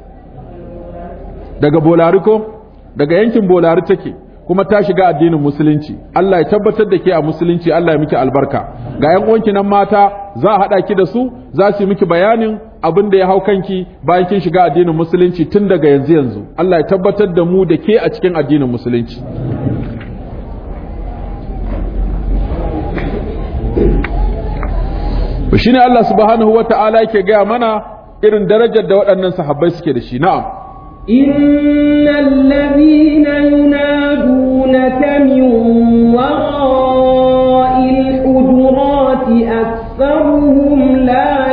daga bolari ko daga yankin bolari take kuma ta shiga addinin musulunci Allah ya tabbatar da ke a musulunci Allah ya miki albarka ga yan uwanki nan mata za a haɗa ki da su za su yi miki bayanin abin da ya hau kanki bayan kin shiga addinin musulunci tun daga yanzu yanzu Allah ya tabbatar da mu da ke a cikin addinin musulunci shi ne Allah subhanahu wa ta'ala yake gaya mana irin darajar da waɗannan sahabbai suke da shi na'am إن الذين ينادونك من وراء الحجرات أكثرهم لا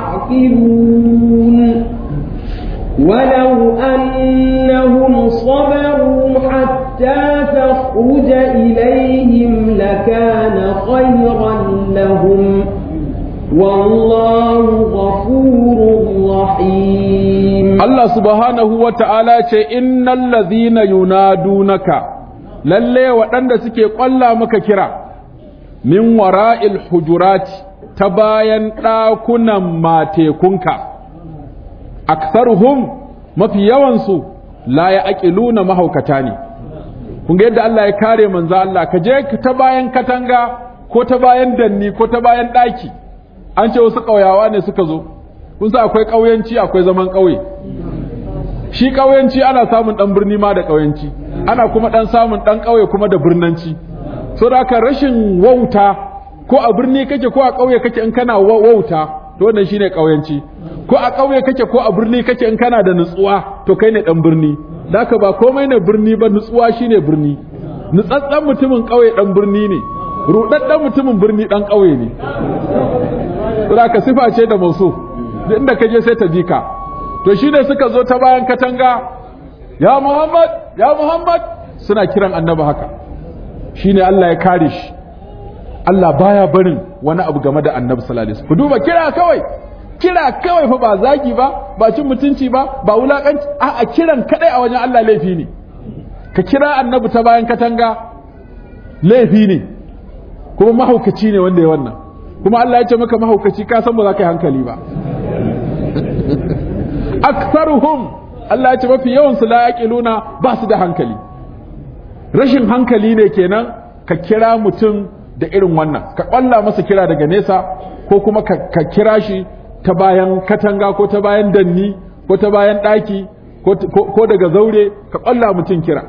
يعقلون ولو أنهم صبروا حتى تخرج إليهم لكان خيرا لهم والله غفور رحيم Allah subhanahu wa ta'ala ce innal ladhina yunadunaka lalle waɗanda suke ƙwalla maka kira min wara'il hujurati ta bayan ɗakunan matekunka aktharuhum mafi yawansu la ya aqiluna mahaukata ne kun ga yadda Allah ya kare manzo Allah ka je ta bayan katanga ko ta bayan danni ko ta bayan daki an ce wasu kauyawa ne suka zo kun sa akwai kauyanci akwai zaman kauye shi kauyanci ana samun dan birni ma da kauyanci ana kuma dan samun dan kauye kuma da birnanci so da haka rashin wauta ko a birni kake ko a kauye kake in kana wauta to wannan shine kauyanci ko a kauye kake ko a birni kake in kana da nutsuwa to kai ne dan birni daka ba komai ne birni ba nutsuwa shine birni nutsatsen mutumin kauye dan birni ne rudaddan mutumin birni dan kauye ne saboda sifa ce da musu duk inda kaje sai ta bika to shine suka zo ta bayan katanga ya Muhammad ya Muhammad suna kiran annabi haka shine Allah ya kare shi Allah baya barin wani abu game da annabi sallallahu alaihi wasallam ku duba kira kawai kira kawai fa ba zagi ba ba cin mutunci ba ba wulakanci a a kiran kadai a wajen Allah laifi ne ka kira annabi ta bayan katanga laifi ne kuma mahaukaci ne wanda ya wannan kuma Allah ya ce maka mahaukaci ka san ba za ka yi hankali ba aktharuhum Allah ya ce mafi yawan su la yaqiluna ba su da hankali rashin hankali ne kenan ka kira mutum da irin wannan ka kwalla masa kira daga nesa ko kuma ka kira shi ta bayan katanga ko ta bayan danni ko ta bayan ɗaki ko daga zaure ka kwalla mutum kira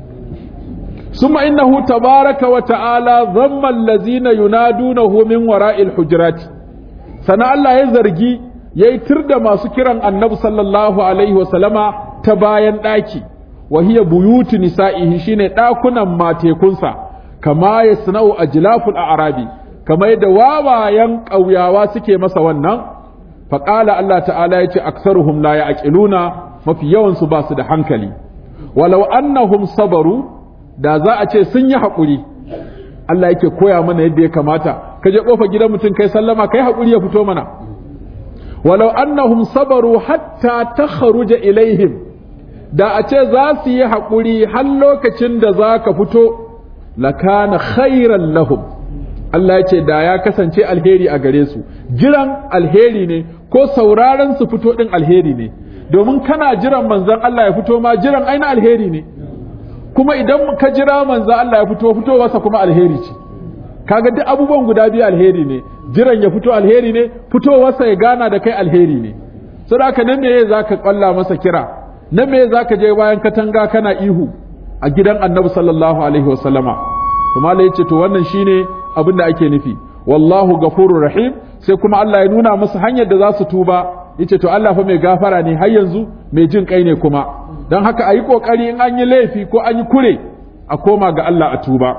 ثم إنه تبارك وتعالى ضم الذين ينادونه من وراء الحجرات سنة الله يزرقي يترد ما سكرا النبي صلى الله عليه وسلم تباين داكي وهي بيوت نسائه شين داكنا ما تيكونسا كما يصنع أجلاف الأعرابي كما يدواوا ينقو يواسكي مسوانا فقال الله تعالى يتي أكثرهم لا يعقلون ما في يوم سباس حنكلي ولو أنهم صبروا da za a ce sun yi haƙuri Allah yake koya mana yadda ya kamata ka je ƙofa gidan mutum kai sallama kai haƙuri ya fito mana walau annahum sabaru hatta takharuja ilaihim da a ce za su yi haƙuri har lokacin da za ka fito lakana khairan lahum Allah ya ce da ya kasance alheri a gare su jiran alheri ne ko sauraron su fito din alheri ne domin kana jiran manzon Allah ya fito ma jiran aina alheri ne kuma idan ka jira manzo Allah ya fito fitowarsa kuma alheri ce kaga duk abubuwan guda biyu alheri ne jiran ya fito alheri ne fitowarsa ya gana da kai alheri ne saboda haka nan me zaka kwalla masa kira nan me zaka je bayan katanga kana ihu a gidan Annabi sallallahu alaihi wasallama to malai yace to wannan shine abin da ake nufi wallahu ghafurur rahim sai kuma Allah ya nuna musu hanyar da za su tuba yace to Allah fa mai gafara ne har yanzu mai jin kai ne kuma don haka a yi ƙoƙari in an yi laifi ko an yi kure a koma ga Allah a tuba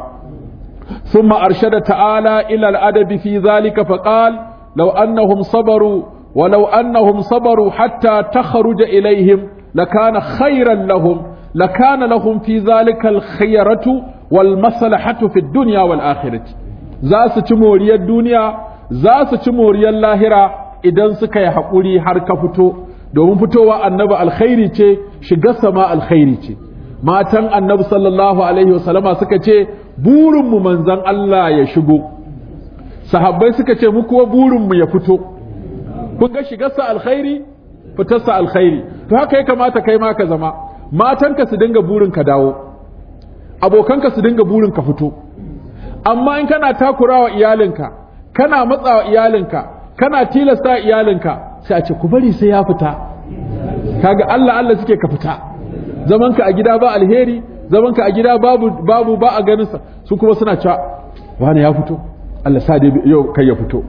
ثم أرشد تعالى إلى الأدب في ذلك فقال لو أنهم صبروا ولو أنهم صبروا حتى تخرج إليهم لكان خيرا لهم لكان لهم في ذلك الخيرة والمصلحة في الدنيا والآخرة زاس تموري الدنيا زاس تموري اللاهرة إذا سكي حقولي حركة domin fitowa annabi alkhairi ce shiga sama alkhairi ce matan annabi sallallahu alaihi wasallama suka ce burinmu manzan Allah ya shigo sahabbai suka ce mu kuwa burinmu ya fito kun ga shigarsa alkhairi fitarsa alkhairi to haka ya kamata kai ma ka zama matanka su dinga burin ka dawo abokanka su dinga burin ka fito amma in kana takurawa iyalinka kana matsawa iyalinka kana tilasta iyalinka sai a ce ku bari sai ya fita kaga Allah Allah suke ka fita zamanka a gida ba alheri zamanka a gida babu babu ba a ganin sa su kuma suna cewa wani ya fito Allah sa dai yau kai ya fito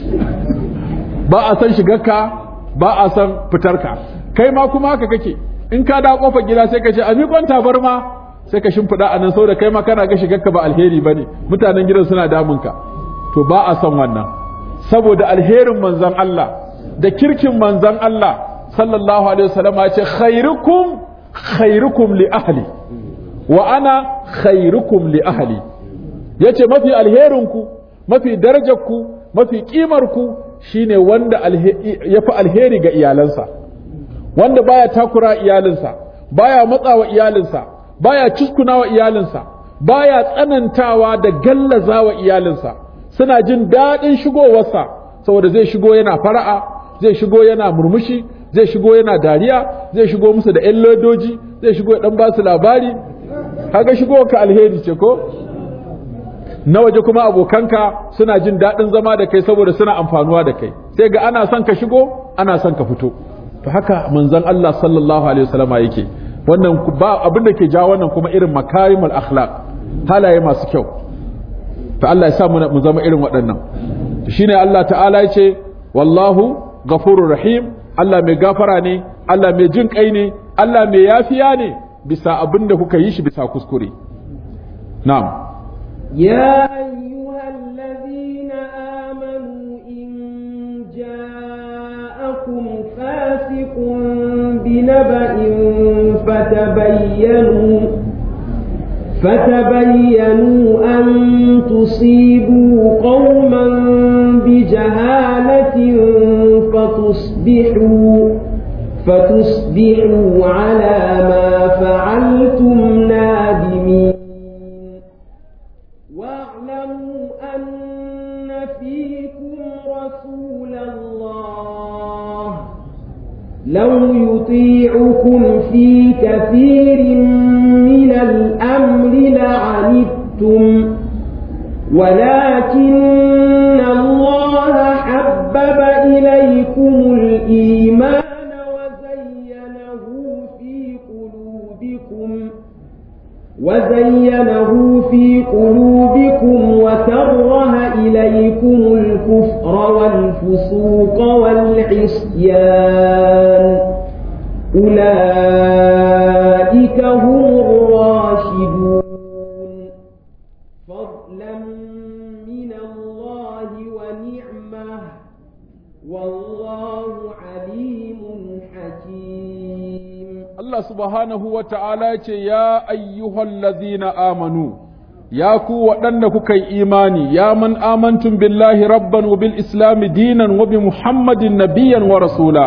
ba a san shigarka ba a san fitarka kai ma kuma haka kake in ka da kofar gida sai ka ce a miƙon tabarma sai ka shimfiɗa a nan saboda kai ma kana ga shigarka ba alheri bane mutanen gidan suna damunka to ba a san wannan saboda alherin manzon Allah da kirkin manzan Allah sallallahu alaihi wasallam ya ce khairukum khairukum li ahli wa ana khairukum li ahli yace mafi alherinku mafi darajarku mafi kimarku shine wanda yafi alheri ga iyalansa wanda baya takura iyalinsa baya matsawa iyalinsa baya cuskunawa iyalinsa baya tsanantawa da gallazawa iyalinsa suna jin daɗin shigowarsa saboda zai shigo yana fara'a zai shigo yana murmushi zai shigo yana dariya zai shigo musu da 'yan lodoji zai shigo ya dan ba su labari kaga shigo ka alheri ce ko na waje kuma abokanka suna jin daɗin zama da kai saboda suna amfanuwa da kai sai ga ana son ka shigo ana son ka fito to haka manzon Allah sallallahu alaihi wasallama yake wannan ba abin da ke ja wannan kuma irin makarimul akhlaq halaye masu kyau to Allah ya sa mu zama irin waɗannan shine Allah ta'ala yace wallahu ghafurur rahim Allah mai gafara ne Allah mai jin kai ne Allah mai yafiya ne bisa abin da kuka yi shi bisa kuskure na'am يا أيها الذين آمنوا إن جاءكم فاسق بنبأ فتبينوا فتبينوا أن تصيبوا قوما بجهالة فتصبحوا فتصبحوا على ما فعلتم نادمين واعلموا أن فيكم رسول الله لو يطيعكم في كثير من الأمر لعنتم ولكن الله حبب إليكم الإيمان وزينه في قلوبكم وزينه في قلوبكم وكره إليكم الكفر والفسوق والعصيان أولئك هم الراشدون فضلا من الله ونعمه والله عليم حكيم Allah subhanahu wa ta'ala ce, Ya ayyuhal lazina amanu, ya ku waɗanda kuka yi imani, ya man amantun billahi rabban wa bil islami dinan wa bi Muhammadin nabiyan wa rasula,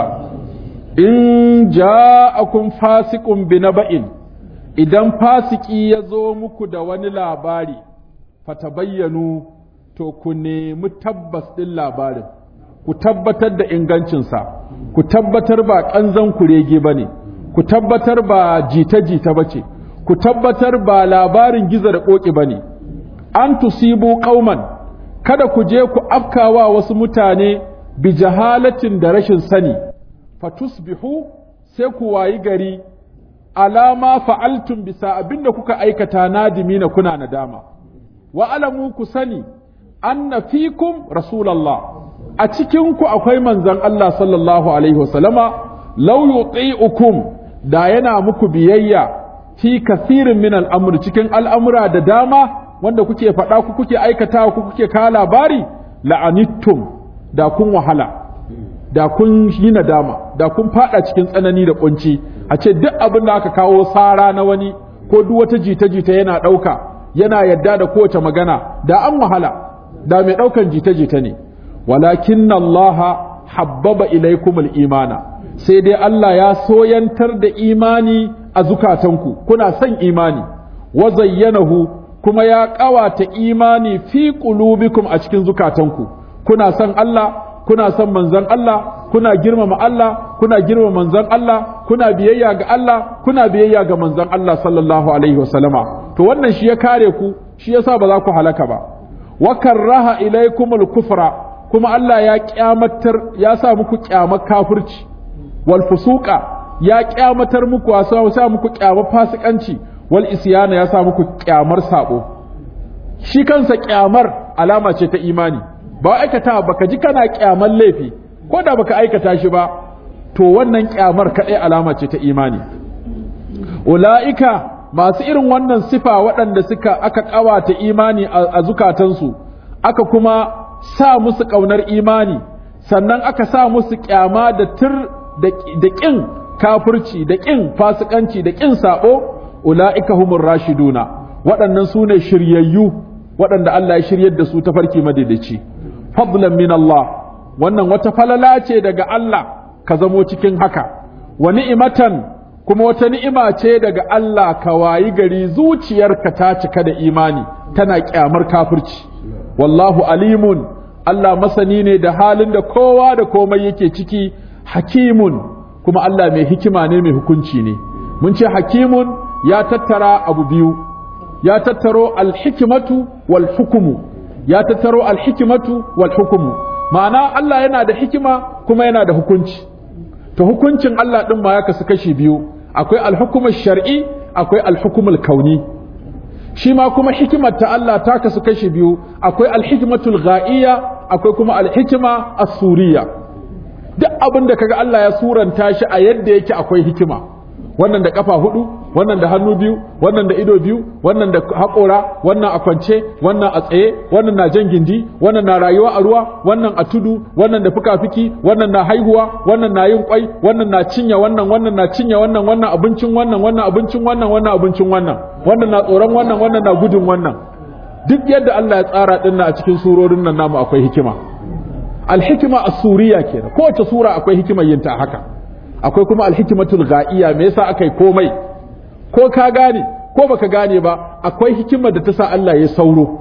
in ja'akum fasiqun bi naba'in, idan fasiki ya zo muku da wani labari, fatabayyanu to ku nemi tabbas ɗin labarin, ku tabbatar da ingancinsa, ku tabbatar ba ƙanzan kurege ba ne. ku tabbatar ba jita-jita ba ce, ku tabbatar ba labarin gizo da ƙoƙi ba ne, an tusibu ƙauman, kada ku je ku afkawa wasu mutane bi jahalatin da rashin sani, fatusbihu sai ku wayi gari alama fa'altun bisa abin da kuka aikata nadimina kuna nadama. Wa alamu ku sani, anna fikum Rasulallah, a cikinku akwai manzon Allah sallallahu Alaihi wasallama, lau yuti'ukum da yana muku biyayya fi kasirin min al'amur cikin al'amura da dama wanda kuke faɗa ku kuke aikatawa ku kuke kawo labari la'anittum da kun wahala da kun yi nadama da kun faɗa cikin tsanani da kunci a ce duk abin da aka kawo sara na wani ko duk wata jita-jita yana ɗauka yana yadda da kowace magana da an wahala da mai ɗaukan jita-jita ne walakin Allah habbaba ilaikumul imana sai dai Allah ya soyantar da imani a zukatanku kuna son imani wa zayyanahu kuma ya ƙawata imani fi qulubikum a cikin zukatanku kuna son Allah kuna son manzon Allah kuna girmama Allah kuna girmama manzon Allah kuna biyayya ga Allah kuna biyayya ga manzon Allah sallallahu alaihi wasallama to wannan shi ya kare ku shi yasa ba za ku halaka ba wa karraha ilaykumul kufra kuma Allah ya kyamatar ya sa muku kyamar kafirci wal fusuqa ya kyamatar muku ya sa muku kyamar fasikanci wal isyana ya sa muku kyamar sabo shi kansa kyamar alama ce ta imani ba aikata baka ji kana kyamar laifi ko da baka aikata shi ba to wannan kyamar kadai alama ce ta imani ula'ika masu irin wannan sifa waɗanda suka aka ƙawata imani a zukatansu aka kuma sa musu ƙaunar imani sannan aka sa musu kyama da tir da ƙin kafirci da ƙin fasikanci da ƙin saɓo ula'ika humur rashiduna waɗannan su ne shiryayyu waɗanda Allah ya shiryar da su ta farki madaidaici fadlan min Allah wannan wata falala ce daga Allah ka zamo cikin haka wa ni'imatan kuma wata ni'ima ce daga Allah ka wayi gari zuciyarka ta cika da imani tana kyamar kafirci wallahu alimun Allah masani ne da halin da kowa da komai yake ciki hakimun kuma Allah mai hikima ne mai hukunci ne mun ce hakimun ya tattara abu biyu ya tattaro alhikimatu wal hukumu ya tattaro alhikimatu wal hukumu ma'ana Allah yana da hikima kuma yana da hukunci to hukuncin Allah din ma ya kasu kashi biyu akwai alhukumul shar'i akwai alhukumul kauni shi ma kuma hikimar ta Allah ta kasu kashi biyu akwai alhikmatul ghaiya akwai kuma alhikima as-suriyya duk abin da kaga Allah ya suranta shi a yadda yake akwai hikima wannan da kafa hudu wannan da hannu biyu wannan da ido biyu wannan da haƙora wannan a kwance wannan a tsaye wannan na jan gindi wannan na rayuwa a ruwa wannan a tudu wannan da fuka-fiki wannan na haihuwa wannan na yin kwai wannan na cinye wannan wannan na cinye wannan wannan abincin wannan wannan abincin wannan wannan abincin wannan wannan na tsoron wannan wannan na gudun wannan duk yadda Allah ya tsara din a cikin surorin nan namu akwai hikima alhikima as-suriya kenan kowace sura akwai hikimar yin ta haka akwai kuma alhikimatul ga'iya me yasa akai komai ko ka gane ko baka gane ba akwai hikimar da ta sa Allah ya sauro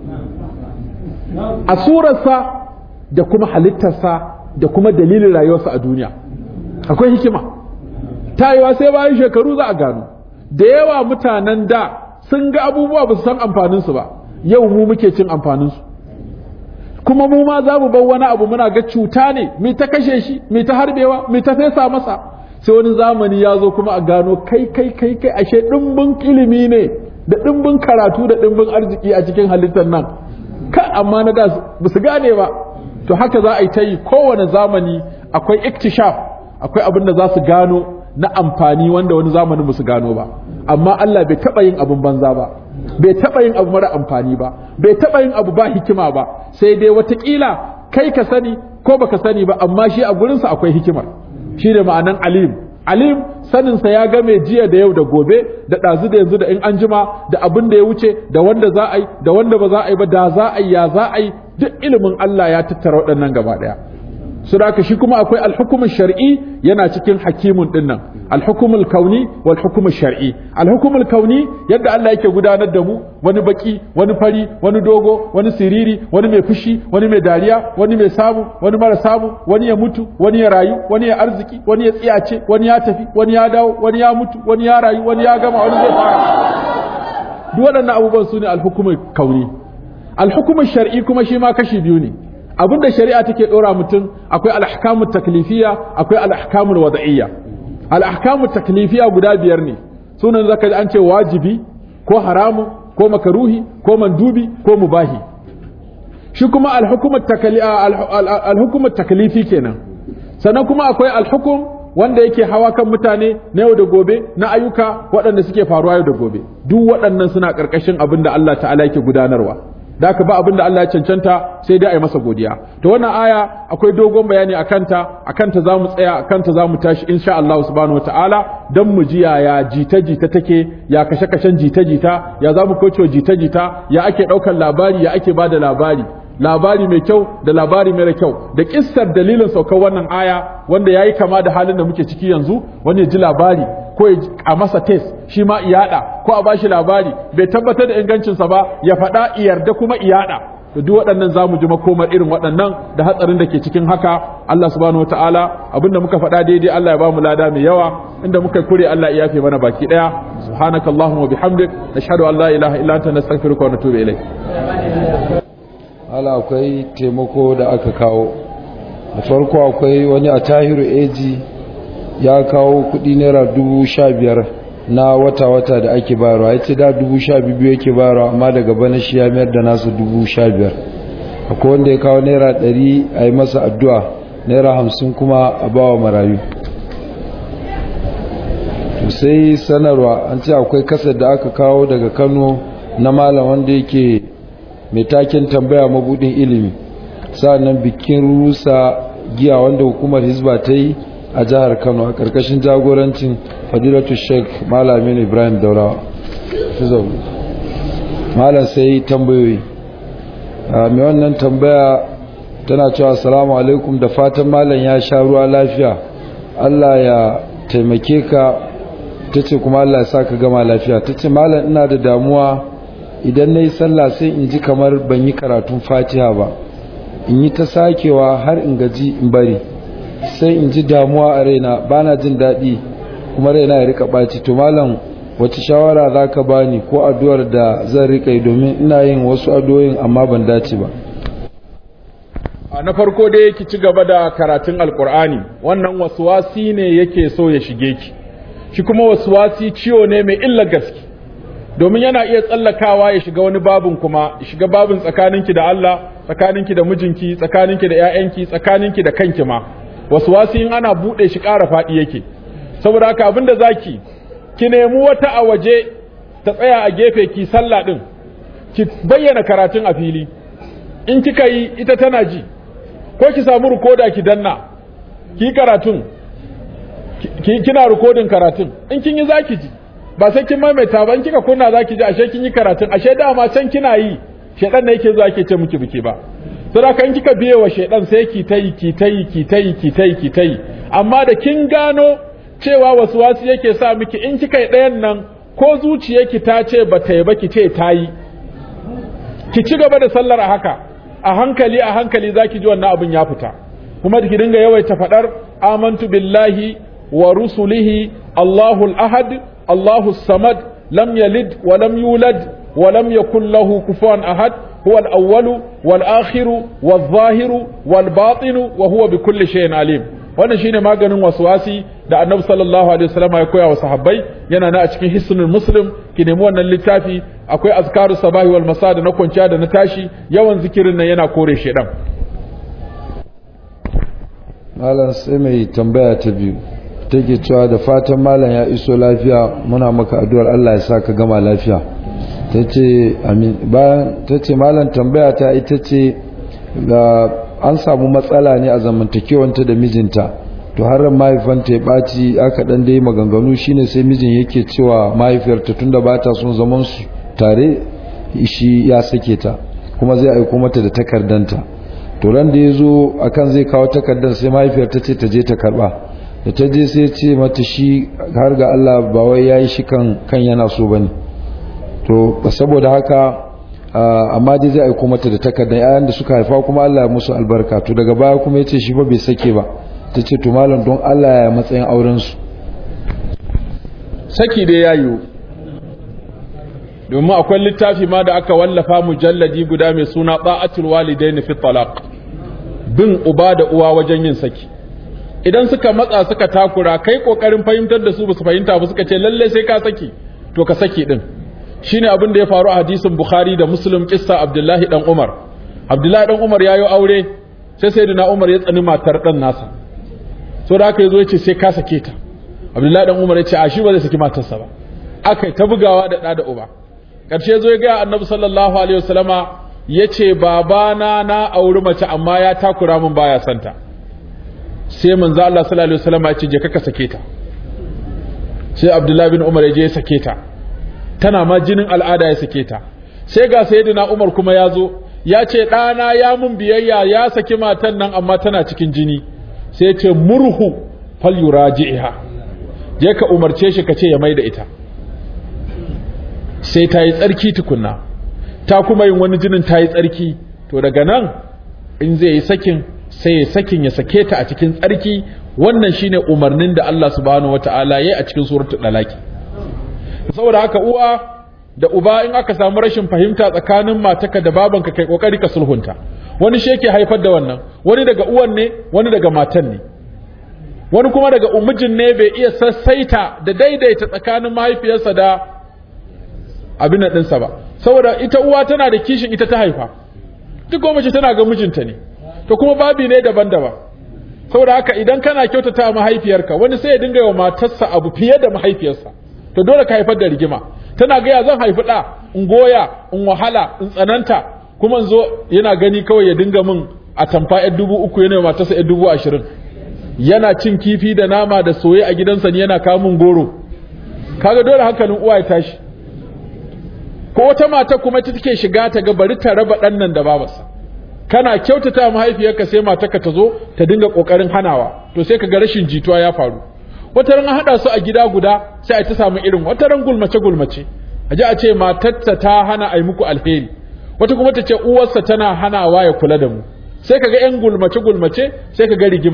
a surarsa da kuma halittarsa da kuma dalilin rayuwarsa a duniya akwai hikima tayewa sai bayan shekaru za a gano da yawa mutanen da sun ga abubuwa ba su san amfaninsu ba yau mu muke cin amfaninsu kuma mu ma za mu bar wani abu muna ga cuta ne mai ta kashe shi mai ta harbewa mai ta fesa masa sai wani zamani ya zo kuma a gano kai kai kai kai ashe dimbin ilimi ne da dimbin karatu da dimbin arziki a cikin halittar nan ka amma na da ba su gane ba to haka za a yi ta yi kowane zamani akwai iktishaf akwai abin da za su gano na amfani wanda wani zamanin ba su gano ba amma Allah bai taɓa yin abin banza ba bai taɓa yin abu mara amfani ba bai taɓa yin abu ba hikima ba sai dai watakila kai ka sani ko baka sani ba amma shi a gurinsa akwai hikimar shi ne ma'anan alim alim saninsa ya game jiya da yau da gobe da ɗazu da yanzu da in an jima da abin da ya wuce da wanda za a yi da wanda ba za a yi ba da za a yi ya za a yi duk ilimin Allah ya tattara waɗannan gaba ɗaya su da shi kuma akwai alhukumar shar'i yana cikin hakimun dinnan alhukumul kauni wal hukumul shar'i alhukumul kauni yadda Allah yake gudanar da mu wani baki wani fari wani dogo wani siriri wani mai fushi wani mai dariya wani mai samu wani mara samu wani ya mutu wani ya rayu wani ya arziki wani ya tsiyace wani ya tafi wani ya dawo wani ya mutu wani ya rayu wani ya gama wani zai fara duk waɗannan abubuwan su ne alhukumul kauni alhukumul shar'i kuma shi ma kashi biyu ne abin da shari'a take dora mutum akwai al-ahkamu taklifiya akwai al-ahkamu wada'iyya al-ahkamu taklifiya guda biyar ne sunan zaka an ce wajibi ko haramu ko makaruhi ko mandubi ko mubahi shi kuma al-hukumu al-hukumu taklifi kenan sannan kuma akwai al-hukum wanda yake hawa kan mutane na yau da gobe na ayyuka waɗanda suke faruwa yau da gobe duk waɗannan suna ƙarƙashin abin da Allah ta'ala yake gudanarwa da ka ba abin da Allah ya cancanta sai dai a yi masa godiya to wannan aya akwai dogon bayani a kanta a kanta za mu tsaya a kanta za mu tashi insha Allah subhanahu wa ta'ala don mu ji ya jita jita take ya kashe kashen jita jita ya za mu kauce jita jita ya ake ɗaukar labari ya ake ba da labari labari mai kyau da labari mara kyau da kissar dalilin saukar wannan aya wanda yayi kama da halin da muke ciki yanzu wani ya ji labari ko a masa test shi ma iyada ko a bashi labari bai tabbatar da ingancinsa ba ya faɗa iyarda kuma iyada da duk waɗannan zamu ji makomar irin waɗannan da hatsarin da ke cikin haka Allah subhanahu wataala abinda muka faɗa daidai Allah ya bamu lada mai yawa inda muka kure Allah ya yafe mana baki daya subhanakallahumma wa bihamdik nashhadu an la ilaha illa anta nastaghfiruka wa natubu ilayk ala akwai taimako da aka kawo da farko akwai wani a tahiru eji ya kawo kudi naira dubu sha biyar na wata-wata da ake bayarwa ya ce da dubu sha biyu yake bayarwa amma daga bana shi ya mayar da nasu dubu sha biyar akwai wanda ya kawo naira ɗari a yi masa addu'a naira hamsin kuma a bawa marayu to sai sanarwa an ce akwai kasar da aka kawo daga kano na malam wanda yake mai taken tambaya mabudin ilimi sa'annan bikin rusa giya wanda hukumar hizba ta yi a jihar kano a ƙarƙashin jagorancin fadilatu sheik malamin ibrahim daurawa malam sai tambayoyi mai wannan tambaya tana cewa salamu alaikum da fatan malam ya sha ruwa lafiya allah ya taimake ka ta ce kuma allah ya sa ka gama lafiya ta ce malam ina da damuwa idan na yi sallah sai in ji kamar ban yi karatun fatiha ba in yi ta sakewa har in gaji in bari sai in ji damuwa a raina bana jin daɗi kuma raina ya rika ɓaci to malam wace shawara za ka bani ko addu'ar da zan rika yi domin ina yin wasu addu'o'in amma ban dace ba a na farko dai ki ci gaba da karatun alkur'ani wannan wasuwasi ne yake so ya shige ki shi kuma wasuwasi ciwo ne mai illa gaske domin yana iya tsallakawa ya shiga wani babin kuma ya shiga babin tsakaninki da Allah tsakaninki da mijinki tsakaninki da ƴaƴanki tsakaninki da kanki ma wasuwasi in ana bude shi ƙara faɗi yake saboda haka abinda zaki ki nemi wata a waje ta tsaya a gefe ki sallah din ki bayyana karatun a fili in kika yi ita tana ji ko ki samu rikoda ki danna ki karatun ki kina rikodin karatun in kin yi zaki ji ba sai kin maimaita ba in kika kunna zaki ji ashe kin yi karatun ashe dama can kina yi shedan ne yake zuwa yake ce miki biki ba saboda in kika biye wa shedan sai ki tayi ki tayi ki tayi ki tayi ki tayi amma da kin gano cewa wasu wasu yake sa miki in kika yi ɗayan nan ko zuciyarki ta ce ba ta yi ba ki ce ta yi ki ci gaba da sallar a haka a hankali a hankali zaki ji wannan abin ya fita kuma ki dinga yawaita fadar amantu billahi wa rusulihi Allahu al-ahad Allahu samad lam yalid wa lam yulad wa lam yakul lahu kufuwan ahad huwa al-awwalu wal akhiru wal zahiru wal batinu wa huwa bi kulli shay'in alim wannan shine maganin waswasi da annabi sallallahu alaihi wasallam ya koya wa sahabbai yana na a cikin hisnul muslim ki nemi wannan littafi akwai azkaru sabahi wal masa da na kwanciya da na tashi yawan zikirin nan yana kore shedan malam sai mai tambaya ta biyu take cewa da fatan malam ya iso lafiya muna maka addu'ar Allah ya sa ka gama lafiya tace amin bayan tace malam tambaya ta ita ce ga an samu matsala ne a zamantakewanta da mijinta to har mahaifanta ya ɓaci aka ɗan dai maganganu shine sai mijin yake cewa mahaifiyarta tunda ba ta son zaman su tare shi ya sake ta kuma zai aiko mata da takardanta to ran da ya zo akan zai kawo takardar sai mahaifiyar ta ce ta je ta karba da ta je sai ce mata shi har ga Allah ba wai yayi shi kan kan yana so bane to saboda haka amma dai zai aiko mata da takardar yayan da suka haifa kuma Allah ya musu albarka to daga baya kuma yace shi fa bai sake ba ta ce to malam don Allah ya matsayin auren su saki dai yayo domin akwai littafi ma da aka wallafa mujalladi guda mai suna ba'atul walidaini fi talaq bin uba da uwa wajen yin saki idan suka matsa suka takura kai kokarin fahimtar da su ba su fahimta ba suka ce lalle sai ka saki to ka saki din shine abin da ya faru a hadisin bukhari da muslim kissa abdullahi dan umar abdullahi dan umar yayo aure sai sayyidina umar ya tsani matar dan nasa so da aka yazo ya ce sai ka sake ta abdullahi dan umar ya ce a shi ba zai saki matarsa ba akai ta bugawa da da da uba ƙarshe zo ya gaya annabi sallallahu alaihi wasallama ya ce babana na auri mace amma ya takura min baya santa sai manzo Allah sallallahu alaihi wasallama ya ce je ka sake ta sai Abdullahi bin Umar ya je ya sake ta tana ma jinin al'ada ya sake ta sai ga sayyidina Umar kuma ya zo ya ce ɗana ya mun biyayya ya saki matan nan amma tana cikin jini sai ya ce murhu fal yuraji'iha je ka umarce shi ka ce ya maida ita sai ta yi tsarki tukunna ta kuma yin wani jinin ta yi tsarki to daga nan in zai yi sakin sai ya sakin ya sake ta a cikin tsarki wannan shine umarnin da Allah subhanahu wata'ala yayi a cikin suratul dalaki saboda haka uwa da uba in aka samu rashin fahimta tsakanin mataka da babanka kai kokari ka sulhunta wani shi yake haifar da wannan wani daga uwan ne wani daga matan ne wani kuma daga umijin ne bai iya sassaita da daidaita tsakanin mahaifiyarsa da abin da ɗinsa ba saboda ita uwa tana da kishin ita ta haifa duk kuma mace tana ga mijinta ne to kuma babi ne daban-daban saboda haka idan kana kyautata mahaifiyarka wani sai ya dinga wa matarsa abu fiye da mahaifiyarsa to dole ka haifar da rigima tana ga ya zan haifi ɗa in goya in wahala in tsananta kuma in zo yana gani kawai ya dinga min a tamfa yar dubu uku yana matarsa yar dubu ashirin yana cin kifi da nama da soye a gidansa ne yana kawo min goro kaga dole hankalin uwa ya tashi ko wata mata kuma ita take shiga ta ga bari ta raba ɗan nan da babarsa kana kyautata mahaifiyarka sai matarka ta zo ta dinga kokarin hanawa to sai ka ga rashin jituwa ya faru wata ran haɗa su a gida guda sai a ta samu irin wata ran gulmace gulmace a ji a ce matarsa ta hana a yi muku alheri wata kuma ta ce uwarsa tana hanawa ya kula da mu sai ka ga yan gulmace gulmace sai ka ga rigima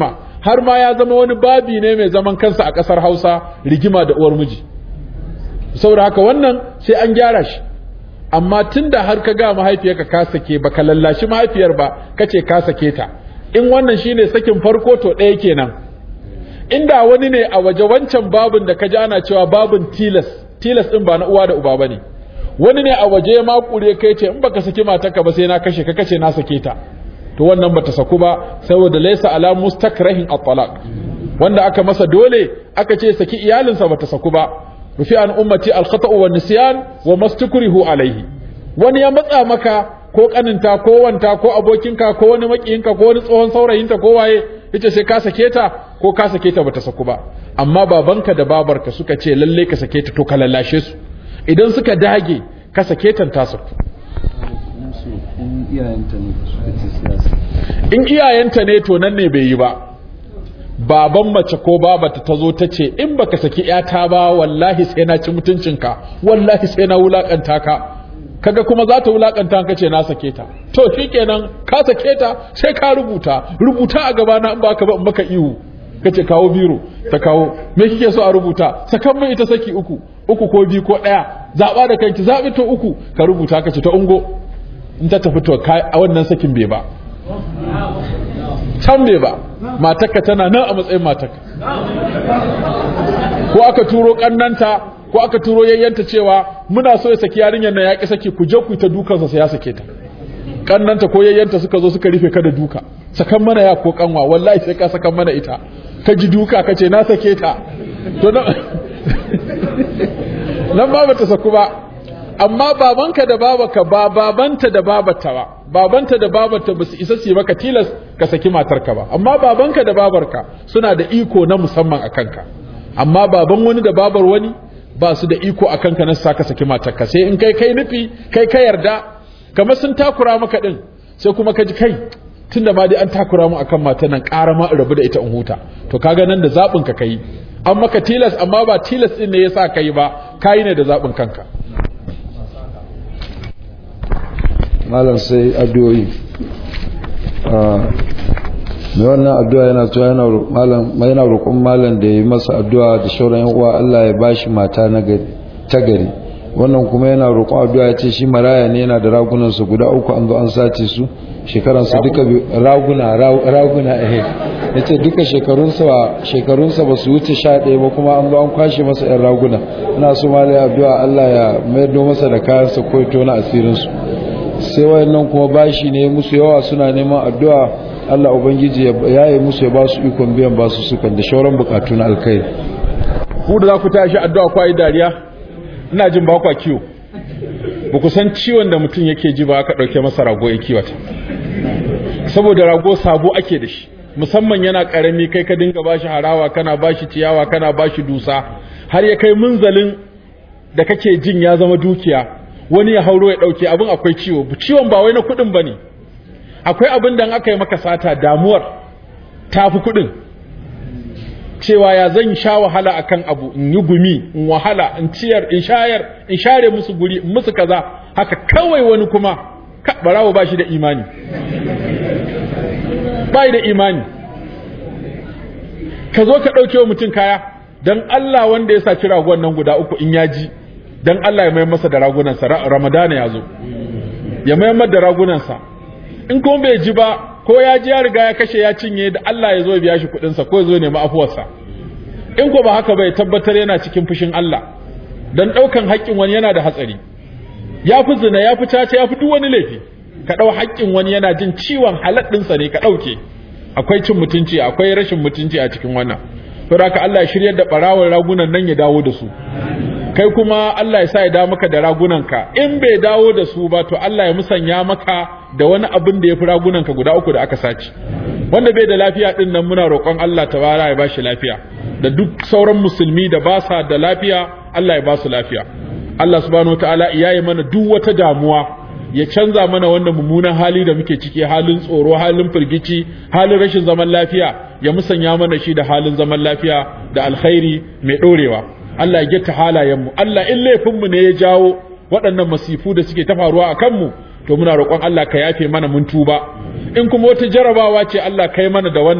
har ma ya zama wani babi ne mai zaman kansa a ƙasar Hausa rigima da uwar miji saboda haka wannan sai an gyara shi amma tunda har ka ga mahaifiyarka ka sake baka lallashi mahaifiyar ba kace ka sake ta in wannan shine sakin farko to ɗaya kenan inda wani ne a waje wancan babin da ka ji ana cewa babin tilas tilas din ba na uwa da uba bane wani ne a waje ma kure kai ce in baka saki matarka ba sai na kashe ka kace na sake ta to wannan bata saku ba saboda laysa ala mustakrahin at-talaq wanda aka masa dole aka ce saki iyalinsa bata saku ba rufi an ummati al-khata'u wan nisyan wa mastukrihu alayhi wani ya matsa maka ko kaninta ko wanta ko abokinka ko wani makiyinka ko wani tsohon saurayinta ko waye yace sai ka sake ta ko ka sake ta bata saku ba amma babanka da babarka suka ce lalle ka sake ta to ka lallashe su idan suka dage ka sake ta ta saku in iyayenta ne to nan ne bai yi ba baban mace ko babata ta zo ta ce in baka saki yata ba wallahi sai na ci mutuncinka wallahi sai na wulakanta ka kaga kuma za ta wulakanta ka ce na sake ta to shikenan ka sake ta sai ka rubuta rubuta a gaba na in baka ba in baka ihu kace kawo biro ta kawo me kike so a rubuta sakan mai ita saki uku uku ko biyu ko daya zaba da kanki zabi to uku ka rubuta kace ta ungo in ta tafi to a wannan sakin bai ba can bai ba matarka tana nan a matsayin matarka ko aka turo kannanta ko aka turo yayyanta cewa muna so ya saki yarinyar nan ya ki saki ku je ku ta dukansa sai ya sake ta kannanta ko yayyanta suka zo suka rufe ka da duka sakan mana ya ko kanwa wallahi sai ka sakan mana ita ka ji duka ka ce na sake ta to nan ba bata saku ba amma babanka da babaka ba babanta da babata ba babanta da babata ba su isa su maka tilas ka saki matarka ba amma babanka da babarka suna da iko na musamman a kanka amma baban wani da babar wani ba su da iko a kanka na saka saki matarka sai in kai kai nufi kai ka yarda kamar sun takura maka din sai kuma ka ji kai tunda ma dai an takura mu akan matan nan ƙara ma in rabu da ita in huta to kaga nan da zaɓin ka kai an maka tilas amma ba tilas din ne yasa kai ba kai ne da zaɓin kanka malam sai addu'o'i mai wannan addu'a yana cewa yana malam yana roƙon malam da yi masa addu'a da shauran yan uwa Allah ya bashi mata na ta gari wannan kuma yana roƙon addu'a ya ce shi maraya ne yana da ragunan su guda uku an zo an sace su shekaran su duka raguna raguna eh yace duka shekarun sa shekarun sa ba su wuce 11 ba kuma an zo an kwashe masa yan raguna ina so malai addu'a Allah ya mayar masa da kayan sa ko tona asirin su sai wayannan kuma bashi ne musu yawa suna neman addu'a Allah ubangiji ya yi musu ya ba su ikon biyan ba su sukan da shauran bukatu na alkai ku da za ku tashi addu'a kwa yi dariya ina jin ba kwa kiwo ba ku san ciwon da mutum yake ji ba aka ɗauke masa rago ya kiwata saboda rago sabo ake da shi musamman yana ƙarami kai ka dinga bashi harawa kana bashi ciyawa kana bashi dusa har ya kai munzalin da kake jin ya zama dukiya wani ya hauro ya ɗauke abin akwai ciwo ciwon ba wai na kuɗin ba ne akwai abin da aka yi maka sata damuwar tafi kuɗin cewa ya zan sha wahala akan abu in yi gumi in wahala in ciyar in shayar in share musu guri in musu kaza haka kawai wani kuma barawo ba shi da imani ba da imani ka zo ka ɗauke wa mutum kaya don Allah wanda ya saci ragon nan guda uku in ya ji don Allah ya mayar masa da ragunansa ramadana ya zo ya mayar da ragunansa in kuma bai ji ba ko ya ji ya riga ya kashe ya cinye da Allah ya zo ya biya shi kuɗinsa ko ya zo nemi afuwarsa in ko ba haka bai tabbatar yana cikin fushin Allah dan ɗaukan haƙƙin wani yana da hatsari ya fi zina ya fi caca ya fi duk wani laifi ka ɗau haƙƙin wani yana jin ciwon halal ɗinsa ne ka ɗauke akwai cin mutunci akwai rashin mutunci a cikin wannan to haka Allah ya shiryar da ɓarawon ragunan nan ya dawo da su kai kuma Allah ya sa ya dawo maka da ragunanka in bai dawo da su ba to Allah ya musanya maka da wani abin da ya fi ragunanka guda uku da aka sace wanda bai da lafiya din nan muna roƙon Allah tabara ya bashi lafiya da duk sauran musulmi da ba sa da lafiya Allah ya ba su lafiya Allah subhanahu wataala ya yi mana duk wata damuwa ya canza mana wannan mummunan hali da muke ciki halin tsoro halin firgici halin rashin zaman lafiya ya musanya mana shi da halin zaman lafiya da alkhairi mai ɗorewa Allah ya getta halayenmu Allah in laifinmu ne ya jawo waɗannan masifu da suke ta faruwa a kanmu to muna roƙon Allah ka yafe mana mun tuba in kuma wata jarabawa ce Allah kai mana da wannan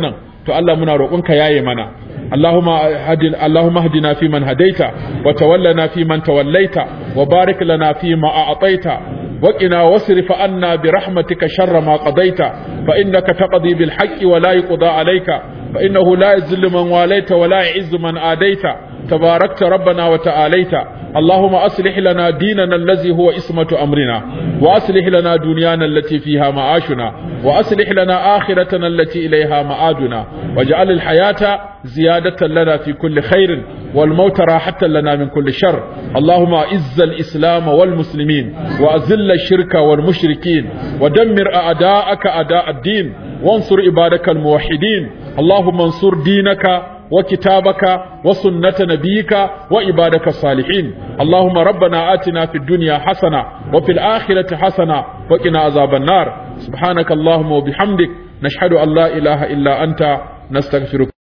to Allah muna roƙonka yaye mana اللهم هدنا اللهم اهدنا فيمن هديت وتولنا فيمن توليت وبارك لنا فيما أعطيت وقنا واصرف عنا برحمتك شر ما قضيت فإنك تقضي بالحق ولا يقضى عليك فإنه لا يذل من واليت ولا يعز من آديت تباركت ربنا وتعاليت اللهم أصلح لنا ديننا الذي هو اسمة أمرنا وأصلح لنا دنيانا التي فيها معاشنا وأصلح لنا آخرتنا التي إليها معادنا واجعل الحياة زيادة لنا في كل خير والموت راحة لنا من كل شر اللهم أعز الإسلام والمسلمين وأذل الشرك والمشركين ودمر أعداءك أعداء الدين وانصر عبادك الموحدين اللهم انصر دينك وكتابك وسنة نبيك وعبادك الصالحين اللهم ربنا آتنا في الدنيا حسنة وفي الآخرة حسنة وقنا عذاب النار سبحانك اللهم وبحمدك نشهد أن لا إله إلا أنت نستغفرك